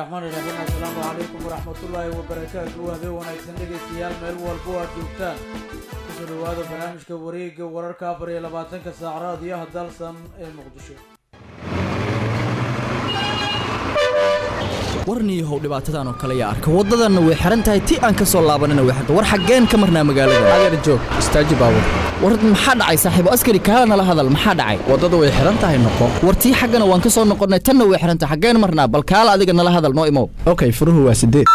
raxmaan iraxiim assalaamu calaykum waraxmatullaahi wabarakaatu habeen wanaagsan dhegaystayaal meel walbo aad joogtaan kusoo dhawaada barnaamijka wareega wararka afar iyo labaatanka saac raadiyaha dalsan ee muqdisho warniyahow dhibaatadan oo kale yaa arka waddadanna way xihan tahay ti aan ka soo laabanina way xirta war xaggeen ka marnaa magaalada adeer joog istaaji baabur war maxaa dhacay saaxiibo askari kaala nala hadal maxaa dhacay waddada way xihan tahay noqo war tii xaggana waan ka soo noqonnay tanna way xihan tahay xaggeen marnaa bal kaala adiga nala hadal noo imow okay furuhu waa sideed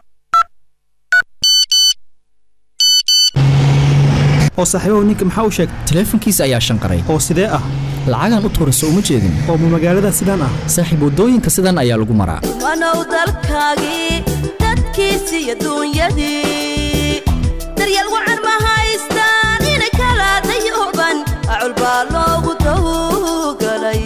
oo saaxiibahu ninka maxaa u sheegay taleefankiisa ayaa shanqaray oo sidee ah lacagaan u tuurayso uma jeedin oo ma magaalada sidaan ah saaxiib waddooyinka sidan ayaa lagu maraa wanow dalkaagii dadkiisi iyo duunyadii daryeel wacan ma haystaan inay kala dayooban acul baa loogu dawgalay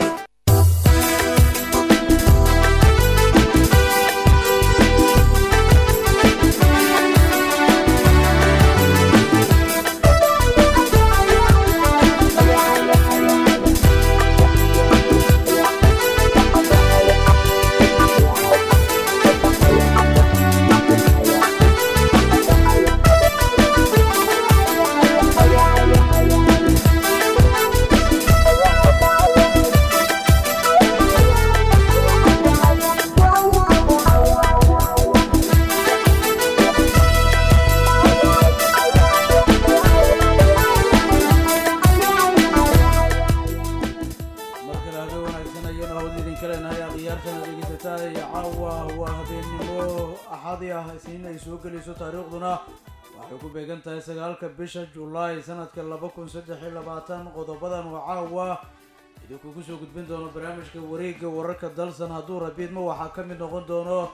markale habeen wanaagsan ayanu hawada idinka leenahay akhyaartana dhegeysataa iyo caawa waa habeennimo axadi ah isniin ay soo gelayso taariikhduna waxay ku beegan tahay sagaalka bisha julaay sanadka laba kun saddex iyo labaatan qodobadan oo caawa idinkugu soo gudbin doono barnaamijka wareegga wararka dalsan hadduu rabiidma waxaa ka mid noqon doono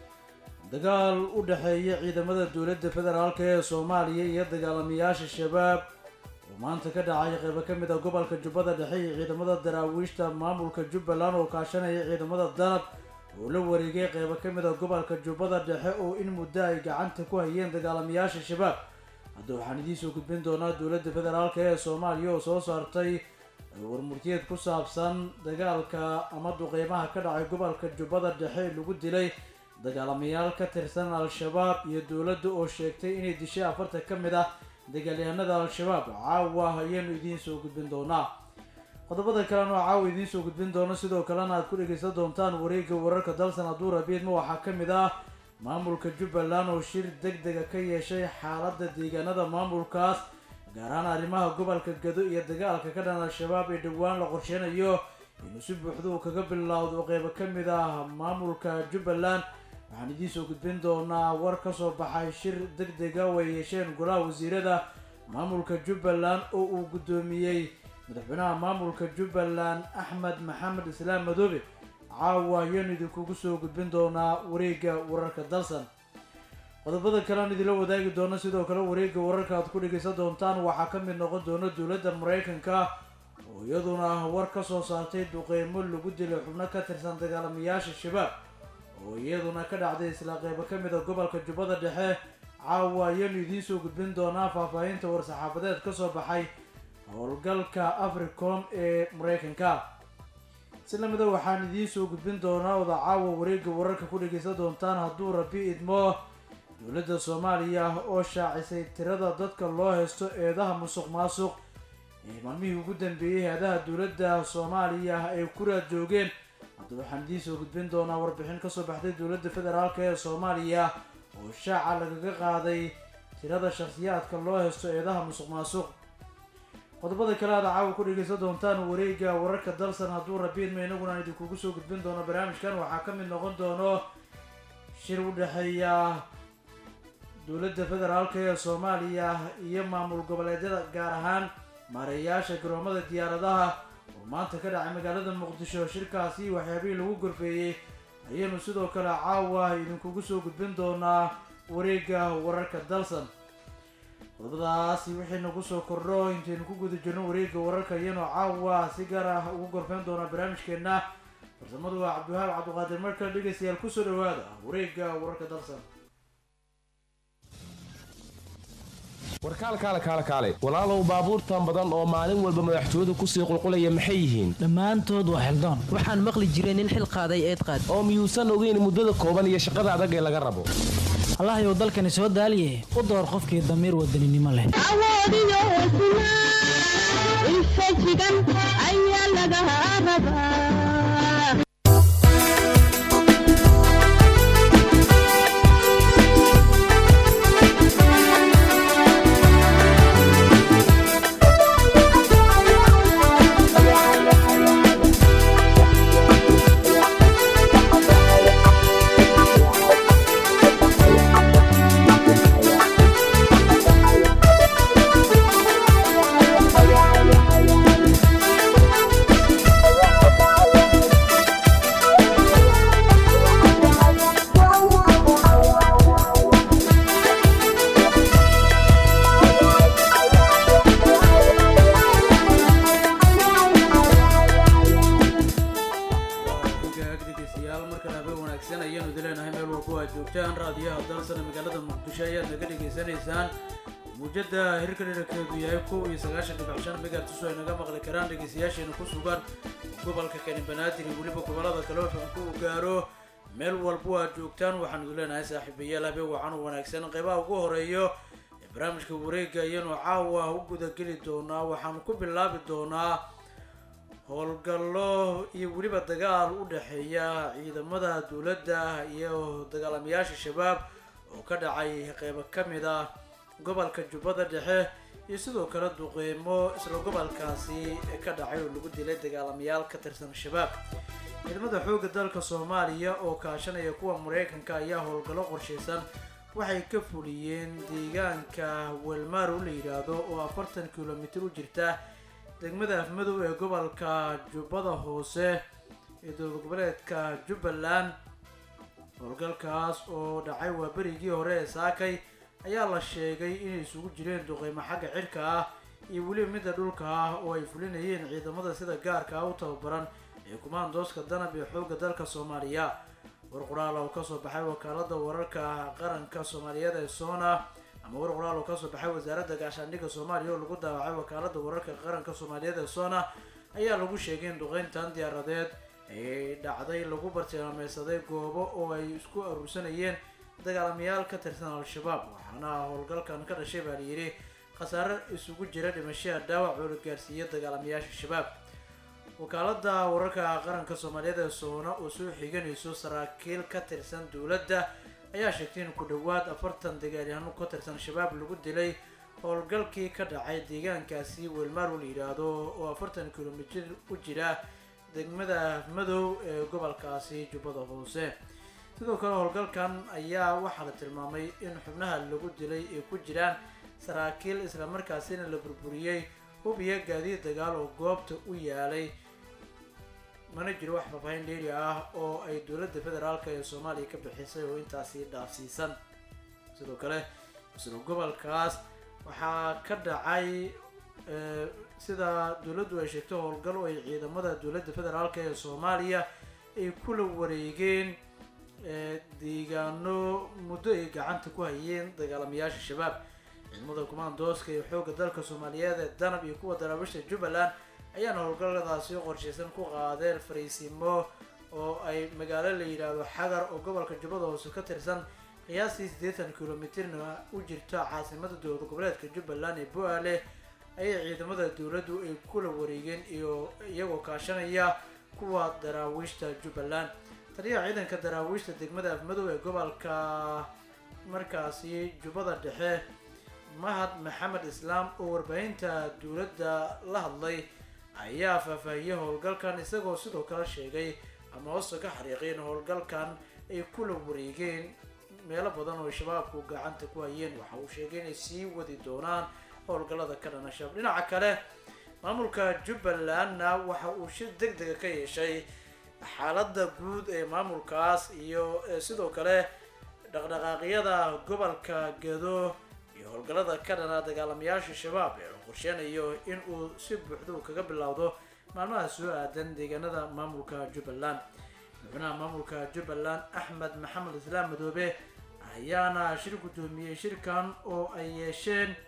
dagaal u dhexeeya ciidamada dowladda federaalk ee soomaaliya iyo dagaalamayaasha shabaab oo maanta ka dhacay qeybo ka mid a gobolka jubbada dhexe iyo ciidamada daraawiishta maamulka jubbaland oo kaashanaya ciidamada danab oo la wareegay qeybo ka mid a gobolka jubbada dhexe oo in muddo ay gacanta ku hayeen dagaalamayaasha shabaab hadda waxaan idiin soo gudbin doonaa dowladda federaalk ee soomaaliya oo soo saartay warmurtiyeed ku saabsan dagaalka ama duqeymaha ka dhacay gobolka jubbada dhexe ee lagu dilay dagaalamayaal ka tirsan al-shabaab iyo dowladda oo sheegtay inay dishay afartan ka mid ah dagaalyahanada al-shabaab caawa ayaanu idiin soo gudbin doonaa qodobada kalena oo caawa idiin soo gudbin doono sidoo kalena aad ku dhegeysan doontaan wareegga wararka dalsan hadduu rabiidma waxaa ka mid ah maamulka jubbaland oo shir deg dega ka yeeshay xaaladda deegaanada maamulkaas gaar ahaan arrimaha gobolka gado iyo dagaalka ka dhan al-shabaab ee dhowaan la qorsheynayo inuu si buuxda uu kaga bilowdo qeybo ka mid ah maamulka jubbaland waxaan idiin soo gudbin doonaa war ka soo baxay shir deg dega oo ay yeesheen golaha wasiirada maamulka jubbaland oo uu guddoomiyey madaxweynaha maamulka jubbaland axmed maxamed islaam madoobe caawa ayaanu idinkugu soo gudbin doonaa wareegga wararka dalsan qodobada kale aan idinla wadaagi doono sidoo kale wareegga wararka aad ku dhegeysan doontaan waxaa ka mid noqon doona dowladda maraykanka oo iyaduna war ka soo saartay duqeymo lagu dilay xubno ka tirsan dagaalamayaasha shabaab oo iyaduna ka dhacday isla qeybo ka mid a gobolka jubbada dhexe caawa ayaanu idiin soo gudbin doonaa faahfaahinta war-saxaafadeed ka soo baxay howlgalka africom ee maraykanka si lamida waxaan idiin soo gudbin doonaa oda caawa wareegga wararka ku dhegeysan doontaan hadduu rabi idmo dowladda soomaaliya oo shaacisay tirada dadka loo haysto eedaha musuq maasuq ee maalmihii ugu dambeeyey hay-adaha dowladda soomaaliya ay ku raad joogeen hadda waxaan idiin soo gudbin doonaa warbixin kasoo baxday dowladda federaalk ee soomaaliya oo shaaca lagaga qaaday tirada shakhsiyaadka loo haysto eedaha musuq maasuq qodobada kale aada caawa ku dhegeysan doontaan wareegga wararka dalsan hadduu rabiidma inaguna idinkugu soo gudbin doono barnaamijkan waxaa ka mid noqon doono shir u dhexeeya dowladda federaalk ee soomaaliya iyo maamul goboleedyada gaar ahaan maareeyaasha garoomada diyaaradaha oo maanta ka dhacay magaalada muqdisho shirkaasi waxyaabihii lagu gorfeeyey ayaynu sidoo kale caawa idinkugu soo gudbin doonaa wareegga wararka dalsan qodobadaasi wixii nagu soo kordho intaynu ku guda jirno wareegga wararka ayaynu caawa si gaar ah ugu gorfeyn doonaa barnaamijkeena farsamadu waa cabdiwahaab cabdiqaadir markale dhegeystayaal kusoo dhawaada wareegga wararka dalsan war kaal kaale kaale kaale walaalow baabuurtan badan oo maalin walba madaxtooyadu kusii qulqulaya maxay yihiin dhammaantood waa xildoon waxaan maqli jiray nin xil qaaday eed qaad oo miyuusan ogeyn muddada kooban iyo shaqada adag ee laga rabo allahayow dalkani soo daaliye u door qofkii damiir wadaninimo leh awoodiyo hesnaa infajigan ayaa laga rabaa dhegeystayaal markale habeen wanaagsan ayaanu idin leenahay meel walbo aad joogtaan raadiyaha dalsana magaalada muqdisho ayaad naga dhegaysanaysaan muujada hirka dhirarkeedu yahay kow iyo sagaashan dhibic shan megahertz oo ay naga maqli karaan dhegeystayaasheena ku sugan gobolka kani banaadir iyo weliba gobolada kale oo fanku uu gaaro meel walbo aad joogtaan waxaan idin leenahay saaxiibayaal habeen wacan u wanaagsan qeybaha ugu horeeyo ee barnaamijka wareega ayanu caawa u gudageli doonaa waxaanu ku bilaabi doonaa howlgallo iyo weliba dagaal u dhexeeya ciidamada dowladda iyo dagaalamayaasha shabaab oo ka dhacay qeybo ka mid ah gobolka jubbada dhexe iyo sidoo kale duqeymo isla gobolkaasi ka dhacay oo lagu dilay dagaalamayaal ka tirsan shabaab ciidamada xoogga dalka soomaaliya oo kaashanaya kuwa mareykanka ayaa howlgallo qorshaysan waxay ka fuliyeen deegaanka welmaro la yidhaahdo oo afartan kilomitir u jirta degmada afmadow ee gobolka jubbada hoose ee dowlad goboleedka jubbaland howlgalkaas oo dhacay waa berigii hore ee saakay ayaa la sheegay inay isugu jireen duqeymo xagga cirka ah iyo weliba midda dhulka ah oo ay fulinayeen ciidamada sida gaarka ah u tababaran ee kumaandooska danab ee xoogga dalka soomaaliya war qoraal oo kasoo baxay wakaalada wararka qaranka soomaaliyeed ee sona ama war qoraal oo kasoo baxay wasaaradda gaashaandhigga soomaaliya oo lagu daawacay wakaalada wararka qaranka soomaaliyeed ee sona ayaa lagu sheegay in duqeyntan diyaaradeed ay dhacday lagu bartilmaameysaday goobo oo ay isku aruursanayeen dagaalamayaal ka tirsan al-shabaab waxaana howlgalkan ka dhashay baa layidhi khasaare isugu jira dhimashaha dhaawac oo la gaarsiiyay dagaalamayaasha shabaab wakaalada wararka qaranka soomaaliyeed ee soona oo soo xiganayso saraakiil ka tirsan dowladda ayaa sheegtay in ku dhowaad afartan dagaalyahano ka tirsan shabaab lagu dilay howlgalkii ka dhacay deegaankaasi weelmaaro la yidhaahdo oo afartan kilomitir u jira degmada madow ee gobolkaasi jubbada hoose sidoo kale howlgalkan ayaa waxaa la tilmaamay in xubnaha lagu dilay ay ku jiraan saraakiil islamarkaasina la burburiyey hub iyo gaadiid dagaal oo goobta u yaalay mana jiro wax faahfaahin dheeri ah oo ay dowladda federaalk ee soomaaliya ka bixisay oo intaasi dhaafsiisan sidoo kale isla gobolkaas waxaa ka dhacay sida dowladdu ay sheegtay howlgal oo ay ciidamada dowladda federaalk ee soomaaliya ay kula wareegeen deegaano muddo ay gacanta ku hayeen dagaalamayaasha shabaab ciidamada kumaandooska ee xoogga dalka soomaaliyeed ee danab iyo kuwa daraabisha jubbaland ayaana howlgalladaasi qorshaysan ku qaadeen fariisimo oo ay magaalo la yidhaahdo xagar oo gobolka jubbada hoose ka tirsan qiyaastii siddeetan kilomitirna u jirta caasimada dowlad goboleedka jubbaland ee bo-aale ayay ciidamada dowladdu ay kula wareegeen iyo iyagoo kaashanaya kuwa daraawiishta jubbaland taliyaha ciidanka daraawiishta degmada afmadow ee gobolka markaasi jubbada dhexe mahad maxamed islaam oo warbaahinta dowladda la hadlay ayaa faahfaahiyey howlgalkan isagoo sidoo kale sheegay ama hoosta ka xariiqay in howlgalkan ay kula wareegeen meelo badan oo shabaabku gacanta ku hayeen waxa uu sheegay inay sii wadi doonaan howlgallada ka dhana shabaab dhinaca kale maamulka jubbalandna waxa uu shir deg dega ka yeeshay xaaladda guud ee maamulkaas iyo sidoo kale dhaqdhaqaaqyada gobolka gedo iyo howlgallada ka dhana dagaalamayaasha shabaab ee la qorsheynayo in uu si buuxda kaga bilowdo maalmaha soo aadan deegaanada maamulka jubbaland madaxweynaha maamulka jubbaland axmed maxamed islaam madoobe ayaana shir guddoomiyey shirkan oo ay yeesheen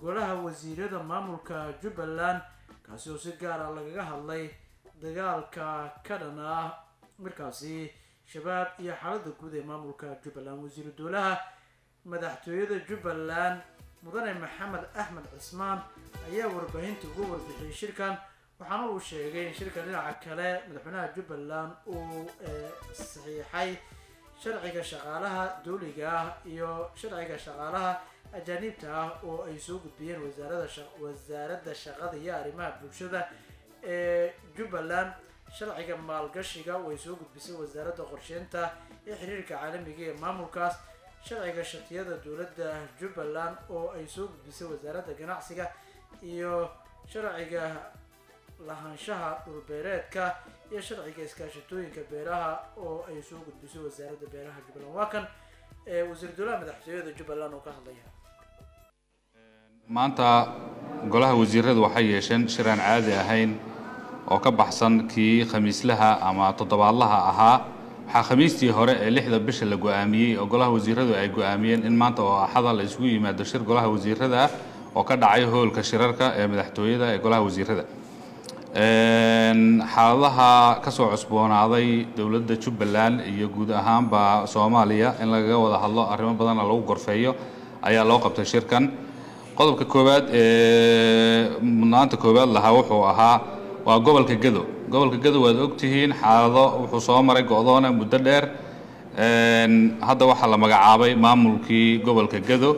golaha wasiirada maamulka jubbaland kaasi oo si gaar ah lagaga hadlay dagaalka ka dhan ah markaasi shabaab iyo xaalada guud ee maamulka jubbaland wasiiru dowlaha madaxtooyada jubbaland mudane maxamed axmed cismaan ayaa warbaahinta uga warbixiyey shirkan waxaana uu sheegay in shirka dhinaca kale madaxweynaha jubbaland uu saxiixay sharciga shaqaalaha dowliga ah iyo sharciga shaqaalaha ajaaniibta ah oo ay soo gudbiyeen wasaarada wasaaradda shaqada iyo arrimaha bulshada ee jubbaland sharciga maalgashiga oo ay soo gudbisay wasaaradda qorsheynta ee xiriirka caalamiga ee maamulkaas sharciga shatiyada dowladda jubbaland oo ay soo gudbisay wasaaradda ganacsiga iyo sharciga lahaanshaha dhulbeereedka iyo sharciga iskaashatooyinka beeraha oo ay soo gudbisay wasaaradda beeraha jubbaland waa kan wasiir dowlaha madaxtooyada jubbaland oo ka hadlaya maanta golaha wasiiradu waxay yeesheen shir aan caadi ahayn oo ka baxsan kii khamiislaha ama toddobaadlaha ahaa waxaa khamiistii hore ee lixda bisha la go-aamiyey oo golaha wasiiradu ay go-aamiyeen in maanta oo axada la isugu yimaado shir golaha wasiirada ah oo ka dhacay hoolka shirarka ee madaxtooyada ee golaha wasiirada xaaladaha kasoo cusboonaaday dowladda jubbaland iyo guud ahaanba soomaaliya in lagaga wada hadlo arrimo badanna lagu gorfeeyo ayaa loo qabtay shirkan qodobka koowaad ee mudnaanta koowaad lahaa wuxuu ahaa waa gobolka gedo gobolka gedo waad ogtihiin xaalado wuxuu soo maray go-doona muddo dheer hadda waxaa la magacaabay maamulkii gobolka gedo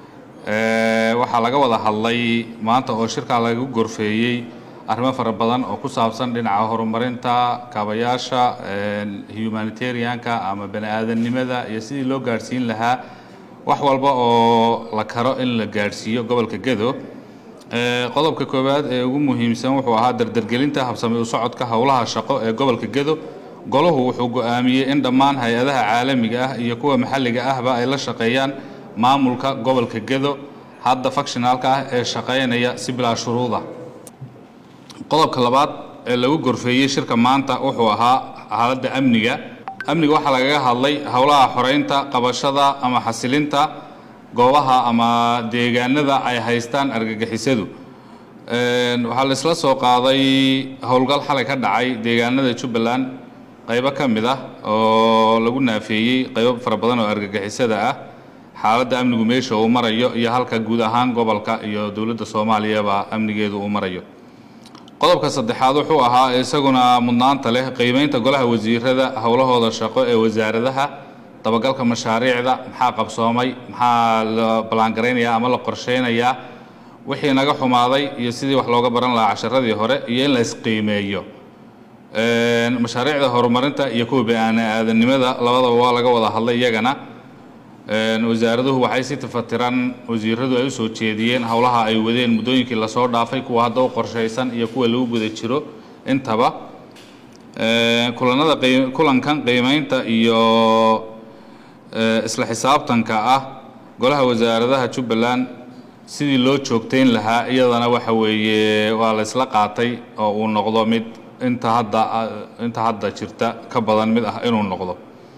waxaa laga wada hadlay maanta oo shirkaa lagu gorfeeyey arrimo fara badan oo ku saabsan dhinaca horumarinta kaabayaasha humanitarianka ama bani aadamnimada iyo sidii loo gaadhsiin lahaa wax walba oo la karo in la gaadhsiiyo gobolka gedo qodobka koowaad ee ugu muhiimsan wuxuu ahaa dardargelinta habsami u socodka howlaha shaqo ee gobolka gedo golahu wuxuu go-aamiyey in dhammaan hay-adaha caalamiga ah iyo kuwa maxalliga ahba ay la shaqeeyaan maamulka gobolka gedo hadda fakshinaalka ah ee shaqaynaya si bilaa shuruuda qodobka labaad ee lagu gorfeeyey shirka maanta wuxuu ahaa xaaladda amniga amniga waxaa lagaga hadlay howlaha xoreynta qabashada ama xasilinta goobaha ama deegaanada ay haystaan argagixisadu waxaa la isla soo qaaday howlgal xalay ka dhacay deegaanada jubbaland qaybo ka mid ah oo lagu naafeeyey qaybo fara badan oo argagixisada ah xaaladda amnigu meesha uu marayo iyo halka guud ahaan gobolka iyo dowladda soomaaliyaba amnigeedu uu marayo qodobka saddexaad wuxuu ahaa isaguna mudnaanta leh qiimeynta golaha wasiirada howlahooda shaqo ee wasaaradaha dabagalka mashaariicda maxaa qabsoomay maxaa la ballaangaraynaya ama la qorsheynayaa wixii naga xumaaday iyo sidii wax looga baran lahaa casharadii hore iyo in la isqiimeeyo mashaariicda horumarinta iyo kuwa bani-aadanimada labadaba waa laga wada hadlay iyagana wasaaraduhu waxay si tafatiran wasiiradu ay usoo jeediyeen howlaha ay wadeen muddooyinkii lasoo dhaafay kuwa hadda u qorshaysan iyo kuwa lagu guda jiro intaba kulanada kulankan qiimeynta iyo isla xisaabtanka ah golaha wasaaradaha jubbaland sidii loo joogtayn lahaa iyadana waxa weeye waa la isla qaatay oo uu noqdo mid inta hadda inta hadda jirta ka badan mid ah inuu noqdo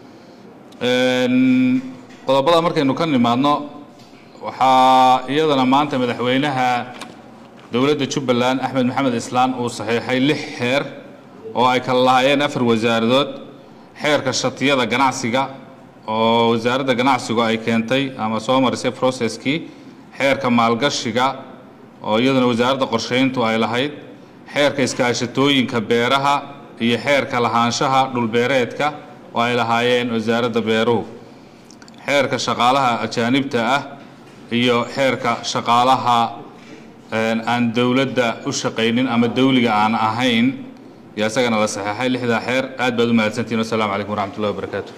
qodobada markaynu ka nimaadno waxaa iyadana maanta madaxweynaha dowladda jubbaland axmed maxamed islaan uu saxiixay lix xeer oo ay kala lahaayeen afar wasaaradood xeerka shatiyada ganacsiga oo wasaaradda ganacsigu ay keentay ama soo marisay processkii xeerka maalgashiga oo iyaduna wasaaradda qorsheyntu ay lahayd xeerka iskaashatooyinka beeraha iyo xeerka lahaanshaha dhulbeereedka oo ay lahaayeen wasaaradda beeruhu xeerka shaqaalaha ajaanibta ah iyo xeerka shaqaalaha aan dowladda u shaqaynin ama dawliga aan ahayn yaa isagana la saxeexay lixdaa xeer aad baad u mahadsantihin wasalaamu calaykum waraxmat ullahi wabarakaatu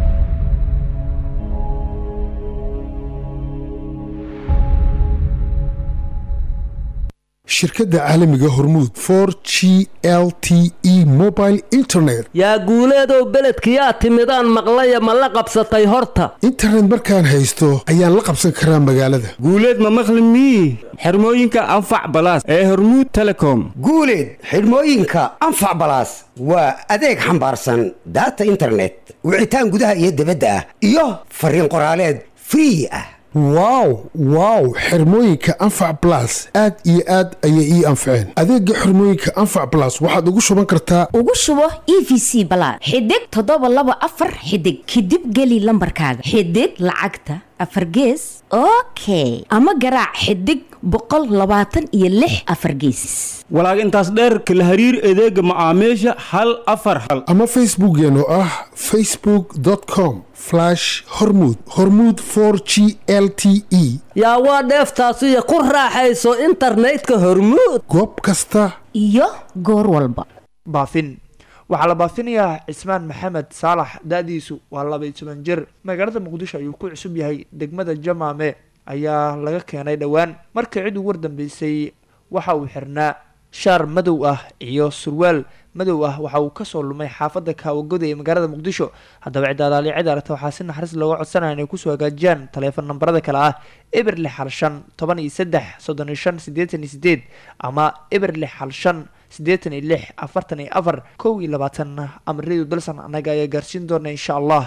shirkadda caalamiga hormuud for g l t e mobile internet yaa guuleedow beledkiyaa timidaan maqlaya ma la qabsatay horta internet markaan haysto ayaan la qabsan karaa magaalada guuleed ma maqli mii xirmooyinka anfac balaas ee hormuud telecom guuleed xidhmooyinka anfac balaas waa adeeg xambaarsan daata internet wicitaan gudaha iyo dibadda ah iyo fariin qoraaleed free ah wow wow xirmooyinka anfac blas aad iyo aad ayay ii anfaceen adeega xirmooyinka anfac blas waxaad ugu shuban kartaa ugu shubo e v c balaad xidig toddoba laba afar xidig kadib geli lambarkaaga xidig lacagta afar gees okay ama garaac xidig boqol labaatan iyo lix afar gees walaag intaas dheerka la hariir adeega macaamiisha hal afar hal ama facebookeen oo ah facebook com hormud hormud g l t e yaa waa dheeftaasiyo ku raaxayso internetka hormuud goob kasta iyo goor walba baafin waxaa la baafinayaa cismaan maxamed saalax da-diisu waa labaiy toban jir magaalada muqdisho ayuu ku cusub yahay degmada jamaame ayaa laga keenay dhowaan markii cid ugu wardambeysay waxa uu xirnaa shaar madow ah iyo surwaal madow ah waxa uu kasoo lumay xaafada kaawagoda ee magaalada muqdisho haddaba cidaadaali cid aragta waxaa si naxariis looga codsanaya inay kusoo hagaajiyaan taleefon nambarada kale ah eber lix hal shan toban iyo saddex soddon iyo shan siddeetan iyo sideed ama eber lix hal shan siddeetan iyo lix afartan iyo afar kow iyo labaatan amridu dalsan annaga ayaa gaarsiin doona insha allah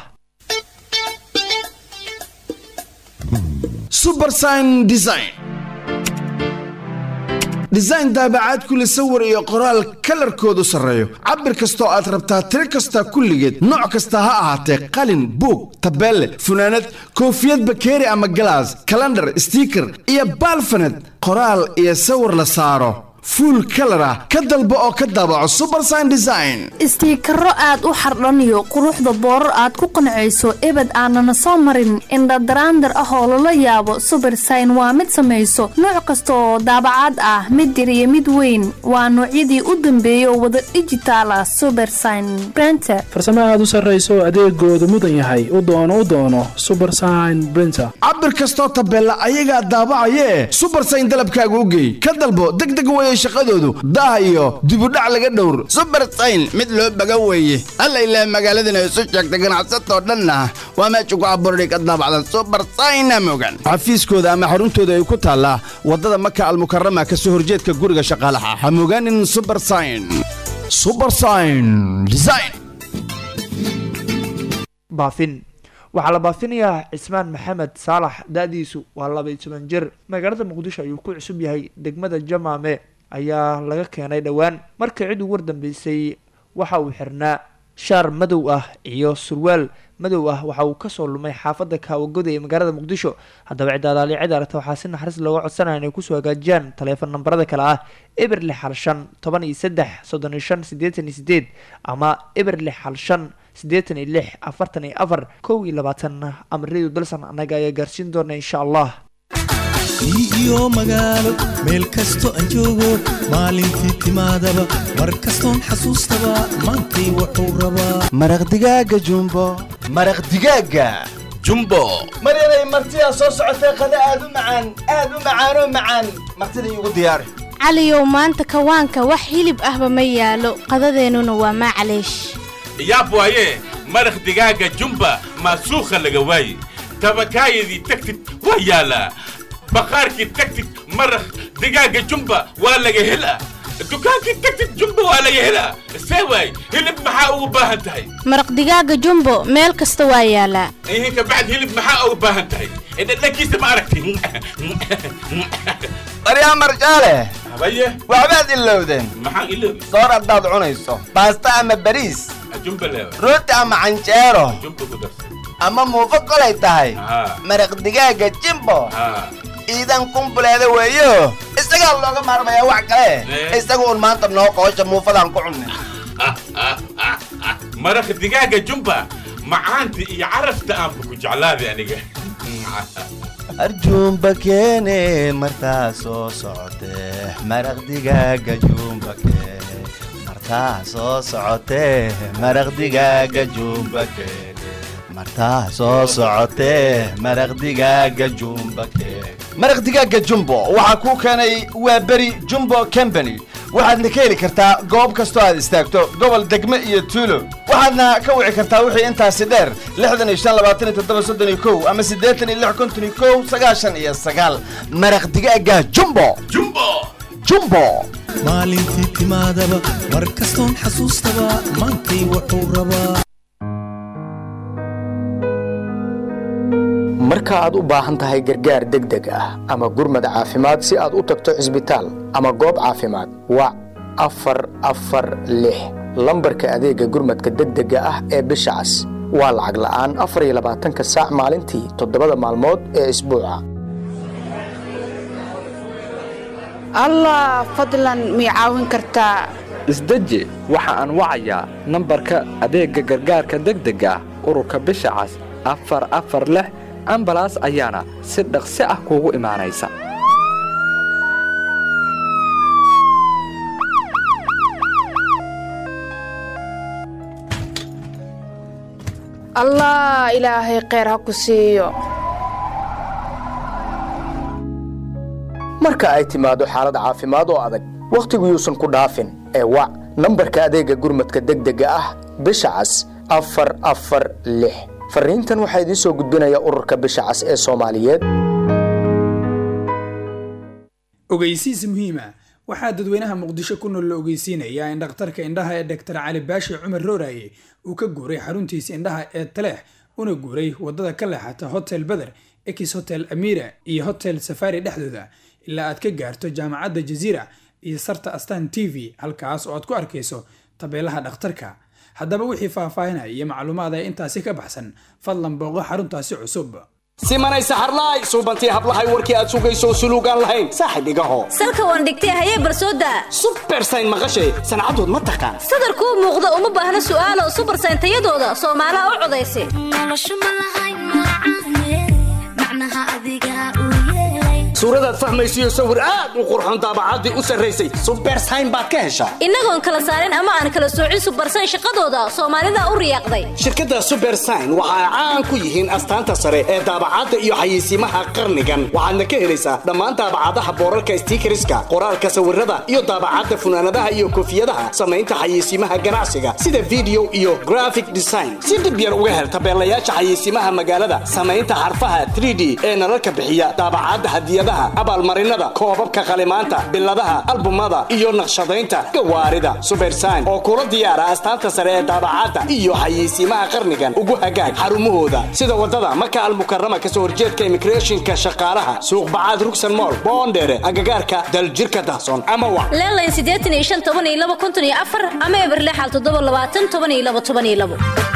subersign design design daabacaad kule sawir iyo qoraal kalarkoodu sarreeyo cabir kastoo aad rabtaa tiro kasta kulligeed nooc kasta ha ahaatee qalin buug tabeelle funaanad koofiyad bakeeri ama galaas kalandhar stiiker iyo baalfaned qoraal iyo sawir la saaro fuul kalar ah ka dalbo oo ka daabaco subersign design istiikaro aad u xardhaniyo quruxda boorar aad ku qancayso ebed aanana soo marin indhadaraandar ah oo lala yaabo subersign waa mid samayso nooc kasta oo daabacaad ah mid yar iyo mid weyn waa noocyadii u dambeeyay oo wada dhijitaal ah subersign brenter farsamo aad u sarrayso adeegoodu mudan yahay u doono u doono subersign brinter cabir kastoo tabeella ayagaa daabacayee subersign dalabkaaga u geey ka dalbo degdeg weye shaqadoodu daah iyo dibudhac laga dhowr subersayn mid loo baga weeye alla ilaah magaaladana isu sheegta ganacsatoo dhanna waa meesha ku abuurday ka daabacdan subersayna mogan xafiiskooda ama xaruntooda ay ku taallaa waddada maka almukarama ka soo horjeedka guriga shaqaalaha ha mogaanin subersign subersign design baafin waxaa la baafinayaa cismaan maxamed saalax da-diisu waa labaiy toban jir magaalada muqdisho ayuu ku cusub yahay degmada jamaame ayaa laga keenay dhowaan markii cid ugu wardambeysay waxa uu xirnaa shaar madow ah iyo surwaal madow ah waxa uu kasoo lumay xaafada kaawagoda ee magaalada muqdisho haddaba cidaadaali cid aragta waxaa si naxariis looga codsanaya inay kusoo hagaajiyaan taleefon nambarada kale ah eber lix hal shan toban iyo saddex soddon iyo shan siddeetan iyo sideed ama eber lix hal shan siddeetan iyo lix afartan iyo afar kow iyo labaatan amridu dalsan annaga ayaa gaarsiin doona insha allah iyo magaalo meel kasto aan joogo maalintii timaadaba mar kastoon xasuustaba maantay wuxuu rabaa maraq digaaga jumbo maraq digaaga jumbo maryanay martidaa soo socotee qada aad u macaan aad u macaanoo macaan martida iigu diyaari caliyow maanta kawaanka wax hilib ahba ma yaalo qadadeennuna waa maclaysh yaab waaye maraq digaaga jumba maasuukha laga waaye tabakaayadii tagtid waa yaalaa baqaarkii tagtid maraq digaaga jumba waa laga helaa dukaankii tagtid jumba waa laga helaa see waay hilib maxaa ugu baahan tahay maraq digaaga jumbo meel kasta waa yaalaa ihin kabacd hilib maxaa ugu baahan tahay dhadhankiisa ma aragti daryaa marjaale habaye waxbaad ilowdeen maxaan iloobi soor haddaad cunayso baasta ama bariis jumba leewa rooti ama canjeero jumba ku darsa ama muufo kolay tahay maraq digaaga jimbo iidan kumbuleeda weeyo isagaa looga maarmayaa wax kale isaga un maanta noo qoosha muufadaan ku cunne maraq digaaga jumba macaanta iyo carafta aanba ku jeclaaday aniga arjuumba keene martaa soo socotee maraq digaaga juumba keene martaa soo socotee maraq digaaga juumba keene martaa soo socotee maraq digaaga jumba keene maraq digaaga jumbo waxaa kuu keenay waa beri jumbo company waxaadna ka heli kartaa goob kastoo aad istaagto gobol degme iyo tuulo waxaadna ka wici kartaa wixii intaasi dheer lixdan iyo shan labaatan iyo toddoba soddon iyo kow ama siddeetan iyo lix konton iyo kow sagaashan iyo sagaal maraq digaaga jumbo jumbo jumbo maalintii timaadaba mar kastoon xasuustaba maantay wuxuu rabaa marka aad u baahan tahay gargaar degdeg ah ama gurmad caafimaad si aad u tagto cisbitaal ama goob caafimaad wac afar afar lix lambarka adeega gurmadka degdega ah ee bisha cas waa lacag la'aan afar iyo labaatanka saac maalintii toddobada maalmood ee isbuuca allah fadlan mii caawin kartaa isdeji waxa aan wacayaa nambarka adeegga gargaarka degdega ah ururka bisha cas afar afar lix ambalaas ayaana si dhaqsi ah kuugu imaanaysa allah ilaahay kheyr ha ku siiyo marka ay timaado xaalad caafimaad oo adag wakhtigu yuusan ku dhaafin ee wac nambarka adeegga gurmadka degdega ah bisha cas afar afar lix farriintan waxaa idiin soo gudbinaya ururka bisha cas ee soomaaliyeed ogeysiis muhiima waxaa dadweynaha muqdisho ku nool la ogeysiinayaa in dhakhtarka indhaha ee dhaktar cali baashi cumar rooraye uu ka guuray xaruntiisa indhaha ee taleex una guuray waddada ka leexata hotel beder ex hotel amira iyo hotel safari dhexdooda ilaa aad ka gaarto jaamacadda jaziira iyo sarta astan t v halkaas oo aad ku arkayso tabeelaha dhakhtarka haddaba wixii faahfaahinaya iyo macluumaad ee intaasi ka baxsan fadlan booqo xaruntaasi cusub simanay saxarlaay suubantii hablahay warkii aad sugayso suluugaan lahayn saaxib igaho salka waan dhigtay hayee barsooda subersayn maqashay sancadood ma taqaan sadarkuu muuqda uma baahna su'aalo subersayn tayadooda soomaalaha u codaysa suuradaad fahmaysiyo sawir aad u qurxoon daabacaddii u sarraysay subersayn baad ka heshaa innagoon kala saarin ama aan kala soocin subersayn shaqadooda soomaalida u riyaaqday shirkadda subersign waxa ay caan ku yihiin astaanta sare ee daabacadda iyo xayeysiimaha qarnigan waxaadna ka helaysaa dhammaan daabacadaha boorarka stiikariska qoraalka sawirada iyo daabacadda funaanadaha iyo koofiyadaha samaynta xayeysiimaha ganacsiga sida video iyo graphic design si dhib yar uga hel tabeelayaasha xayeysiimaha magaalada samaynta xarfaha 3d ee nalalka bixiya daabacadda hadiyadaha abaalmarinada koobabka qalimaanta biladaha albumada iyo naqshadaynta gawaarida subersign oo kula diyaara astaanta sare ee daabacadda iyo xayeysiimaha qarnigan ugu hagaag xarumahooda sida wadada maka almukarama kasoo horjeedka immigrationka shaqaalaha suuq bacaad rugsan mool boondheere agagaarka daljirka dahsoon ama wa leelayn siddeetan iyo shan toban iyo laba konton iyo afar ama eber lixal toddoba labaatan toban iyo laba toban iyo labo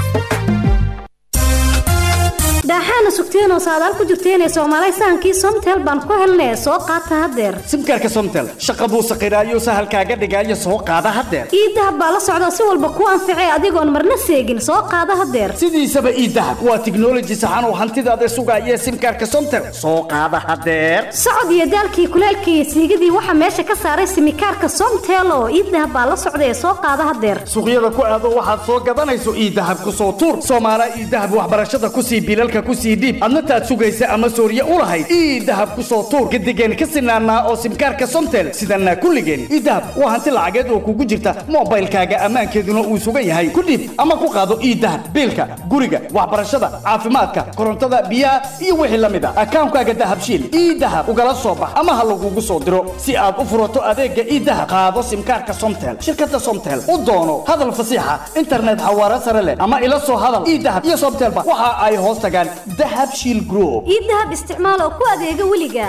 daaxaana sugteenoo saadaal ku jirteenee soomaalay sahankii somtel baan ku helnay soo qaata haddeer simkaarka somtel shaqa buu saqiraayo sahalkaaga dhigaayo soo qaada haddeer iidahab baa la socda si walba kuu anficay adigoon marna seegin soo qaada haddeer sidiisaba iidahab waa tiknoloji saxan oo hantidaada sugaaya simkaarka somtel soo qaada haddeer socod iyo daalkii kuleelkii iyo siigadii waxaa meesha ka saaray simikaarka somtel oo iidahab baa la socda ee soo qaada haddeer suuqyada ku aado waxaad soo gadanayso iidahab ku soo tuur soomaala iidahab waxbarashada kusii bilalka kusii dhiib adna taad sugaysa ama sooriye u lahayd ii dahab ku soo tuur gadigeen ka sinaanaa oo simkaarka somtel sidanaa kulligeen ii dahab waa hanti lacageed oo kugu jirta moobaylkaaga ammaankeeduna uu sugan yahay ku dhiib ama ku qaado ii dahab biilka guriga waxbarashada caafimaadka korontada biyaha iyo wixii la mid a akaankaaga dahabshiil ii dahab ugala soo bax ama ha lagugu soo diro si aad u furato adeega ii dahab qaado simkaarka somtel shirkada somtel u doono hadal fasiixa internet xawaare sare leh ama ila soo hadal ii dahab iyo somtelba waxa ay hoos tagaan dahabshiil group ii dahab isticmaal oo ku adeega weliga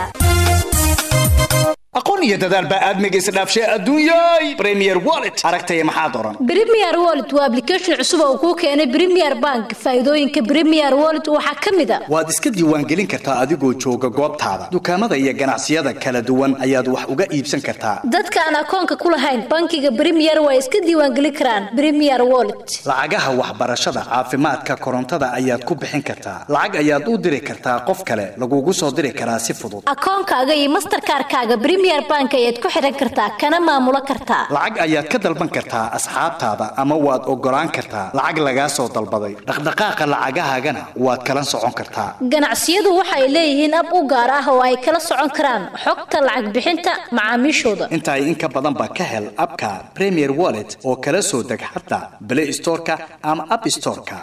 aqoon iyo dadaal baa aadmiga isdhaafshay adduunyay premier wallet aragtaya maxaad oran Premier Wallet waa application cusub oo kuu keenay Premier Bank. Faa'iidooyinka Premier Wallet waxaa ka mid ah waad iska diiwaangelin kartaa adigoo jooga goobtaada dukaamada iyo ganacsiyada kala duwan ayaad wax uga iibsan kartaa dadka aan akoonka ku lahayn bankiga Premier waa iska diiwaangelin karaan Premier Wallet. lacagaha waxbarashada caafimaadka korontada ayaad ku bixin kartaa lacag ayaad u diri kartaa qof kale lagugu soo diri karaa si fudud akoonkaaga iyo mastercard-kaaga Premier Bank ayaad ku xiran kartaa kana maamulo kartaa lacag ayaad ka dalban kartaa asxaabtaada ama waad ogolaan kartaa lacag lagaa soo dalbaday dhaqdhaqaaqa lacagahaagana waad kala socon kartaa ganacsiyadu waxay leeyihiin ab u gaar ah oo ay kala socon karaan xogta lacag bixinta macaamiishooda intaa in ka badan ba ka hel abka premier wallet oo kala soo deg xataa play storeka ama app storeka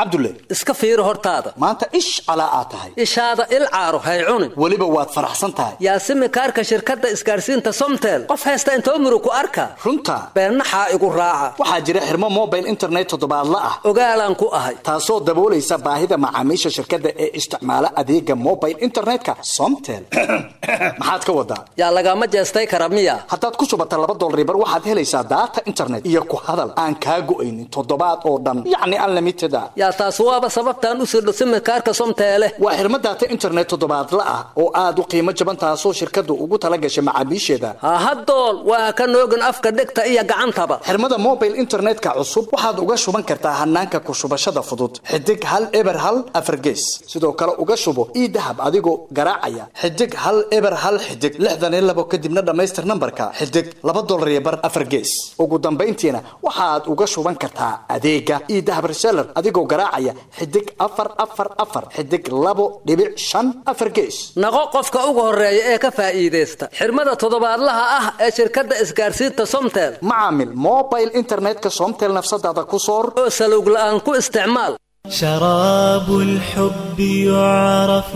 cabdulle iska fiiri hortaada maanta ish calaa aad tahay ishaada il caaro hay cunin weliba waad faraxsan tahay yaa simikaarka shirkadda isgaarsiinta somtel qof haysta inta umru ku arka runta beennaxaa igu raaca waxaa jira xirmo mobile internet toddobaadla ah ogaalaan ku ahay taasoo daboolaysa baahida macaamiisha shirkadda ee isticmaala adeega mobile internetka somtel maxaad ka wadaa yaa lagama jeestay kara miya haddaad ku shubata laba dolaribar waxaad helaysaa daata internet iyo ku hadal aan kaa go'aynin toddobaad oo dhan yacni unlimited a yaa taas waaba sababtaan u sirdho simikaarka somteele waa xirmo daata internet toddobaadla ah oo aad u qiimo jaban taasoo shirkaddu ugu tala gashay macaamiisheeda hahadool waa ka noogin afka dhegta iyo gacantaba xirmada mobile internetka cusub waxaad uga shuban kartaa hanaanka ku shubashada fudud xidig hal eber hal afargees sidoo kale uga shubo ii dahab adigoo garaacaya xidig hal eber hal xidig lixdan iyo labo kadibna dhammaystir nambarka xidig laba dolar iyo bar afargees ugu dambayntiina waxaad uga shuban kartaa adeega ii dahab reseller adigoo garaacaya xidig afar afar afar xidig labo dhibic shan afar gees naqo qofka ugu horeeya ee ka faa'iidaysta xirmada toddobaadlaha ah ee shirkadda isgaarsiinta somtel macaamil mobile internetka somtel nafsadaada ku soor oo salowg la'aan ku isticmaal شراب الحب يعرف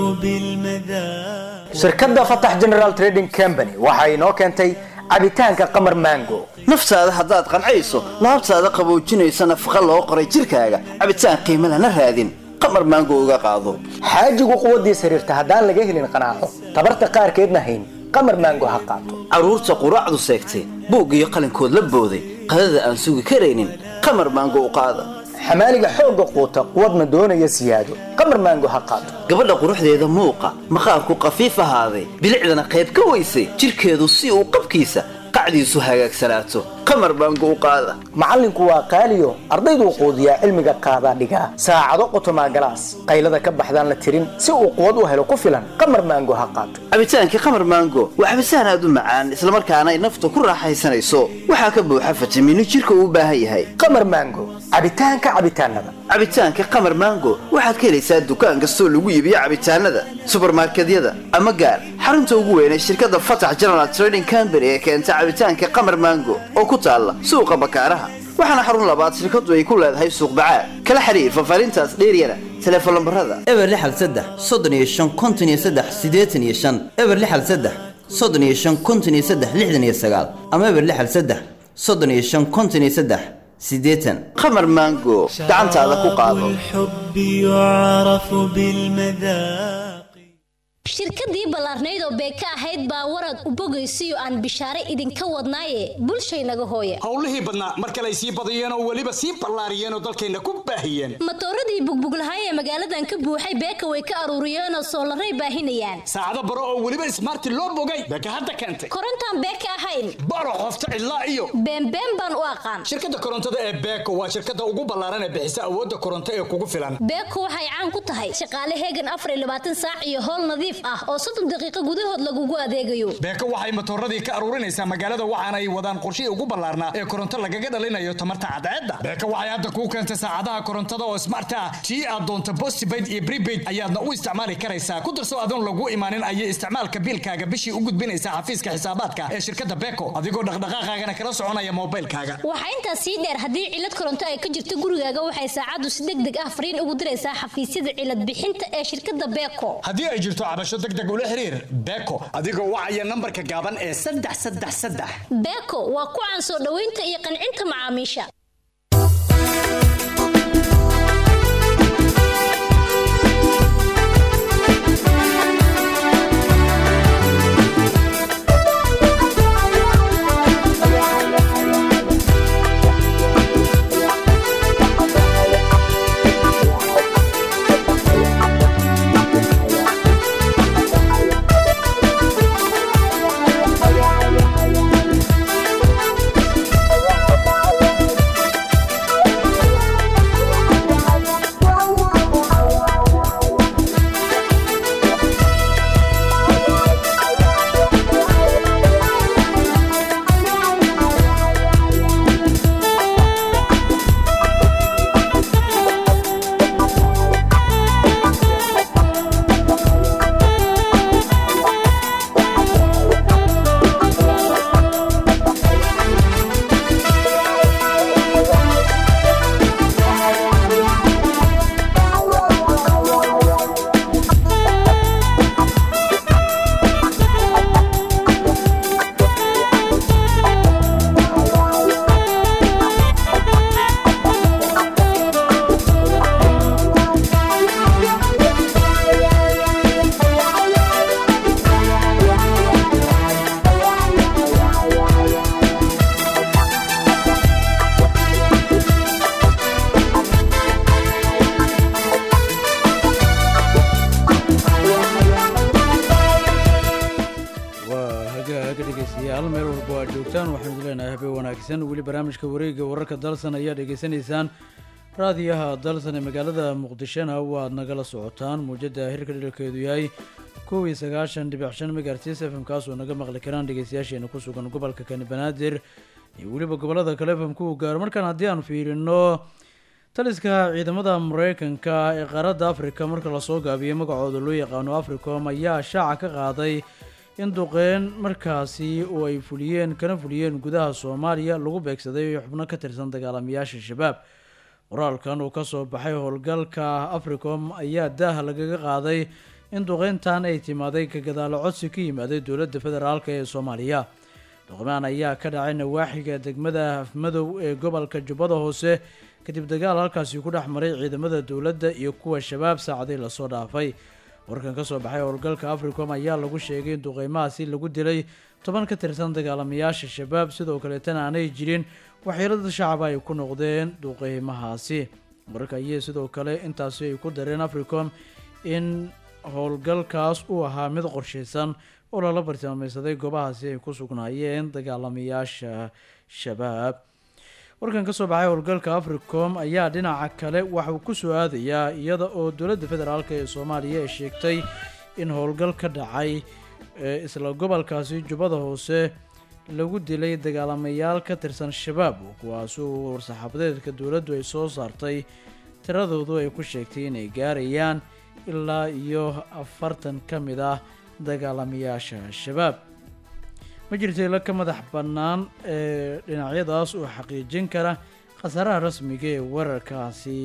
بالمذاق shirkadda fatax general trading company waxa inoo keentay cabitaanka qamar mango naftaada haddaad qancayso laabtaada qaboojinaysa nafaqa loo qoray jirkaaga cabitaan qiimo lana raadin qamar maango uga qaado xaajigu quwaddiis xiriirta haddaan laga helin qanaaco tabarta qaarkeedna hayn qamar mango ha qaato carruurta quraacdu seegtay buug iyo qalinkood la booday qadada aan sugi karaynin qamar maango u qaada xamaaliga xoogga quuta quwadna doonaya siyaado qamar maango ha qaato gabadha quruxdeeda muuqa maqaarku qafiif ahaaday bilicdana qayb ka weysay jirkeedu si uu qabkiisa qacdiisu hagaagsanaato qamar baango u qaada macallinku waa qaaliyo ardayduu quudiyaa cilmiga qaadaa dhigaa saacado qotomaa galaas qaylada ka baxdaan la tirin si uu quwad u helo ku filan qamar maango ha qaato cabitaankii qamar maango waa cabitaan aad u macaan islamarkaana ay nafta ku raaxaysanayso waxaa ka buuxa fitamiino jirka uu u baahan yahay qamar maango cabitaanka cabitaanada cabitaanka qamar maango waxaad ka helaysaa dukaan kastoo lagu iibiyo cabitaanada subarmarkedyada ama gaar xarunta ugu weyn ee shirkadda fatax general trading company ee keenta cabitaanka qamar maango oo ku taalla suuqa bakaaraha waxaana xarun labaad shirkaddu ay ku leedahay suuq bacaad kala xiriir fafaarintaas dheeryana teleefon lambarada eber lixal saddex soddon iyo shan konton iyo saddex siddeetan iyo shan eber lixal saddex soddon iyo shan konton iyo saddex lixdan iyo sagaal ama eber lixal saddex soddon iyo shan konton iyo saddex siddeetan qamar maango gacantaada ku qaado الحب يعرف بالمذاق shirkadii ballaarnayd oo beeka ahayd baa warad u bogaysiyo aan bishaare idinka wadnaaye bulshaynaga hooya howlihii badnaa mar kale ay sii badiyeen oo weliba sii ballaariyeen oo dalkayna ku baahiyeen matooradii bugbuglahay ee magaaladan ka buuxay beeka way ka aruuriyeenoo soolaray baahinayaan saacado baro oo weliba ismaarti loo bogay beeka hadda keentay korontaan beeka ahayn baro qofta cidlaa iyo beenbeen baan u aqaan shirkadda korontada ee beeko waa shirkadda ugu ballaaran ee bixisa awoodda koronto ee kugu filan beeko waxay caan ku tahay shaqaale heegan afar iyo labaatan saac iyo howl nadiif ah oo soddon daqiiqo gudahood lagugu adeegayo beeko waxay matooradii ka aruurinaysaa magaalada waxaana ay wadaan qorshihii ugu ballaarnaa ee koronto lagaga dhalinayo tamarta cadceedda beeko waxay hadda kuu keentay saacadaha korontada oo smart ah tii aad doonto postpaid iyo prepaid ayaadna u isticmaali karaysaa ku darso adoon lagu imaanin ayay isticmaalka biilkaaga bishii u gudbinaysaa xafiiska xisaabaadka ee shirkadda beeko adigoo dhaqdhaqaaqaagana kala soconaya moobilkaaga waxaa intaas sii dheer haddii cilad koronto ay ka jirto gurigaaga waxay saacaddu si deg deg ah fariin ugu diraysaa xafiisyada cilad bixinta ee shirkadda beeko haddii ay jirto cabasho deg deg ula xiriir beeko adigoo wacaya nambarka gaaban ee saddex saddex saddex beeko waa ku caan soo dhoweynta iyo qancinta macaamiisha wanaagsan weli barnaamijka wareegga wararka dalsan ayaa dhegaysanaysaan raadiyaha dalsan ee magaalada muqdishona waad nagala socotaan muujada hirka dhilkeedu yahay kow iyo sagaashan dhibic shan megahertz fm kaasoo naga maqli karaan dhegeystayaasheena ku sugan gobolka kani banaadir iyo weliba gobolada kale fm ku gaaro markaan haddii aan fiirino taliska ciidamada mareykanka ee qaaradda afrika marka lasoo gaabiyey magacooda loo yaqaano africom ayaa shaaca ka qaaday in duqeyn markaasi oo ay fuliyeen kana fuliyeen gudaha soomaaliya lagu beegsaday xubno ka tirsan dagaalamayaasha shabaab qoraalkan uu kasoo baxay howlgalka africom ayaa daah lagaga qaaday in duqeyntan ay timaaday ka gadaalo codsi ka yimaaday dowladda federaalk ee soomaaliya duqmaan ayaa ka dhacay nawaaxiga degmada afmadow ee gobolka jubbada hoose kadib dagaal halkaasi ku dhex maray ciidamada dowladda iyo kuwa shabaab saacadii lasoo dhaafay warkan kasoo baxay howlgalka africom ayaa lagu sheegay in duqeymahaasi lagu dilay toban ka tirsan dagaalamayaasha shabaab sidoo kaleetana aanay jirin waxyeelada shacaba ay ku noqdeen duqeymahaasi wararka ayay sidoo kale intaasi ay ku dareen africom in howlgalkaas uu ahaa mid qorshaysan oo lala bartilmaameysaday goobahaasi ay ku sugnaayeen dagaalamayaasha shabaab warkan kasoo baxay howlgalka africom ayaa dhinaca kale waxauu ku soo aadayaa iyada oo dowladda federaalk ee soomaaliya ay sheegtay in howlgal ka dhacay isla gobolkaasi jubbada hoose lagu dilay dagaalamayaal ka tirsan shabaab kuwaasi uu war-saxaafadeedka dowladdu ay soo saartay tiradoodu ay ku sheegtay inay gaarayaan ilaa iyo afartan ka mid ah dagaalamayaasha shabaab ma jirto ilo ka madax bannaan ee dhinacyadaas oo xaqiijin kara khasaaraha rasmiga ee weerarkaasi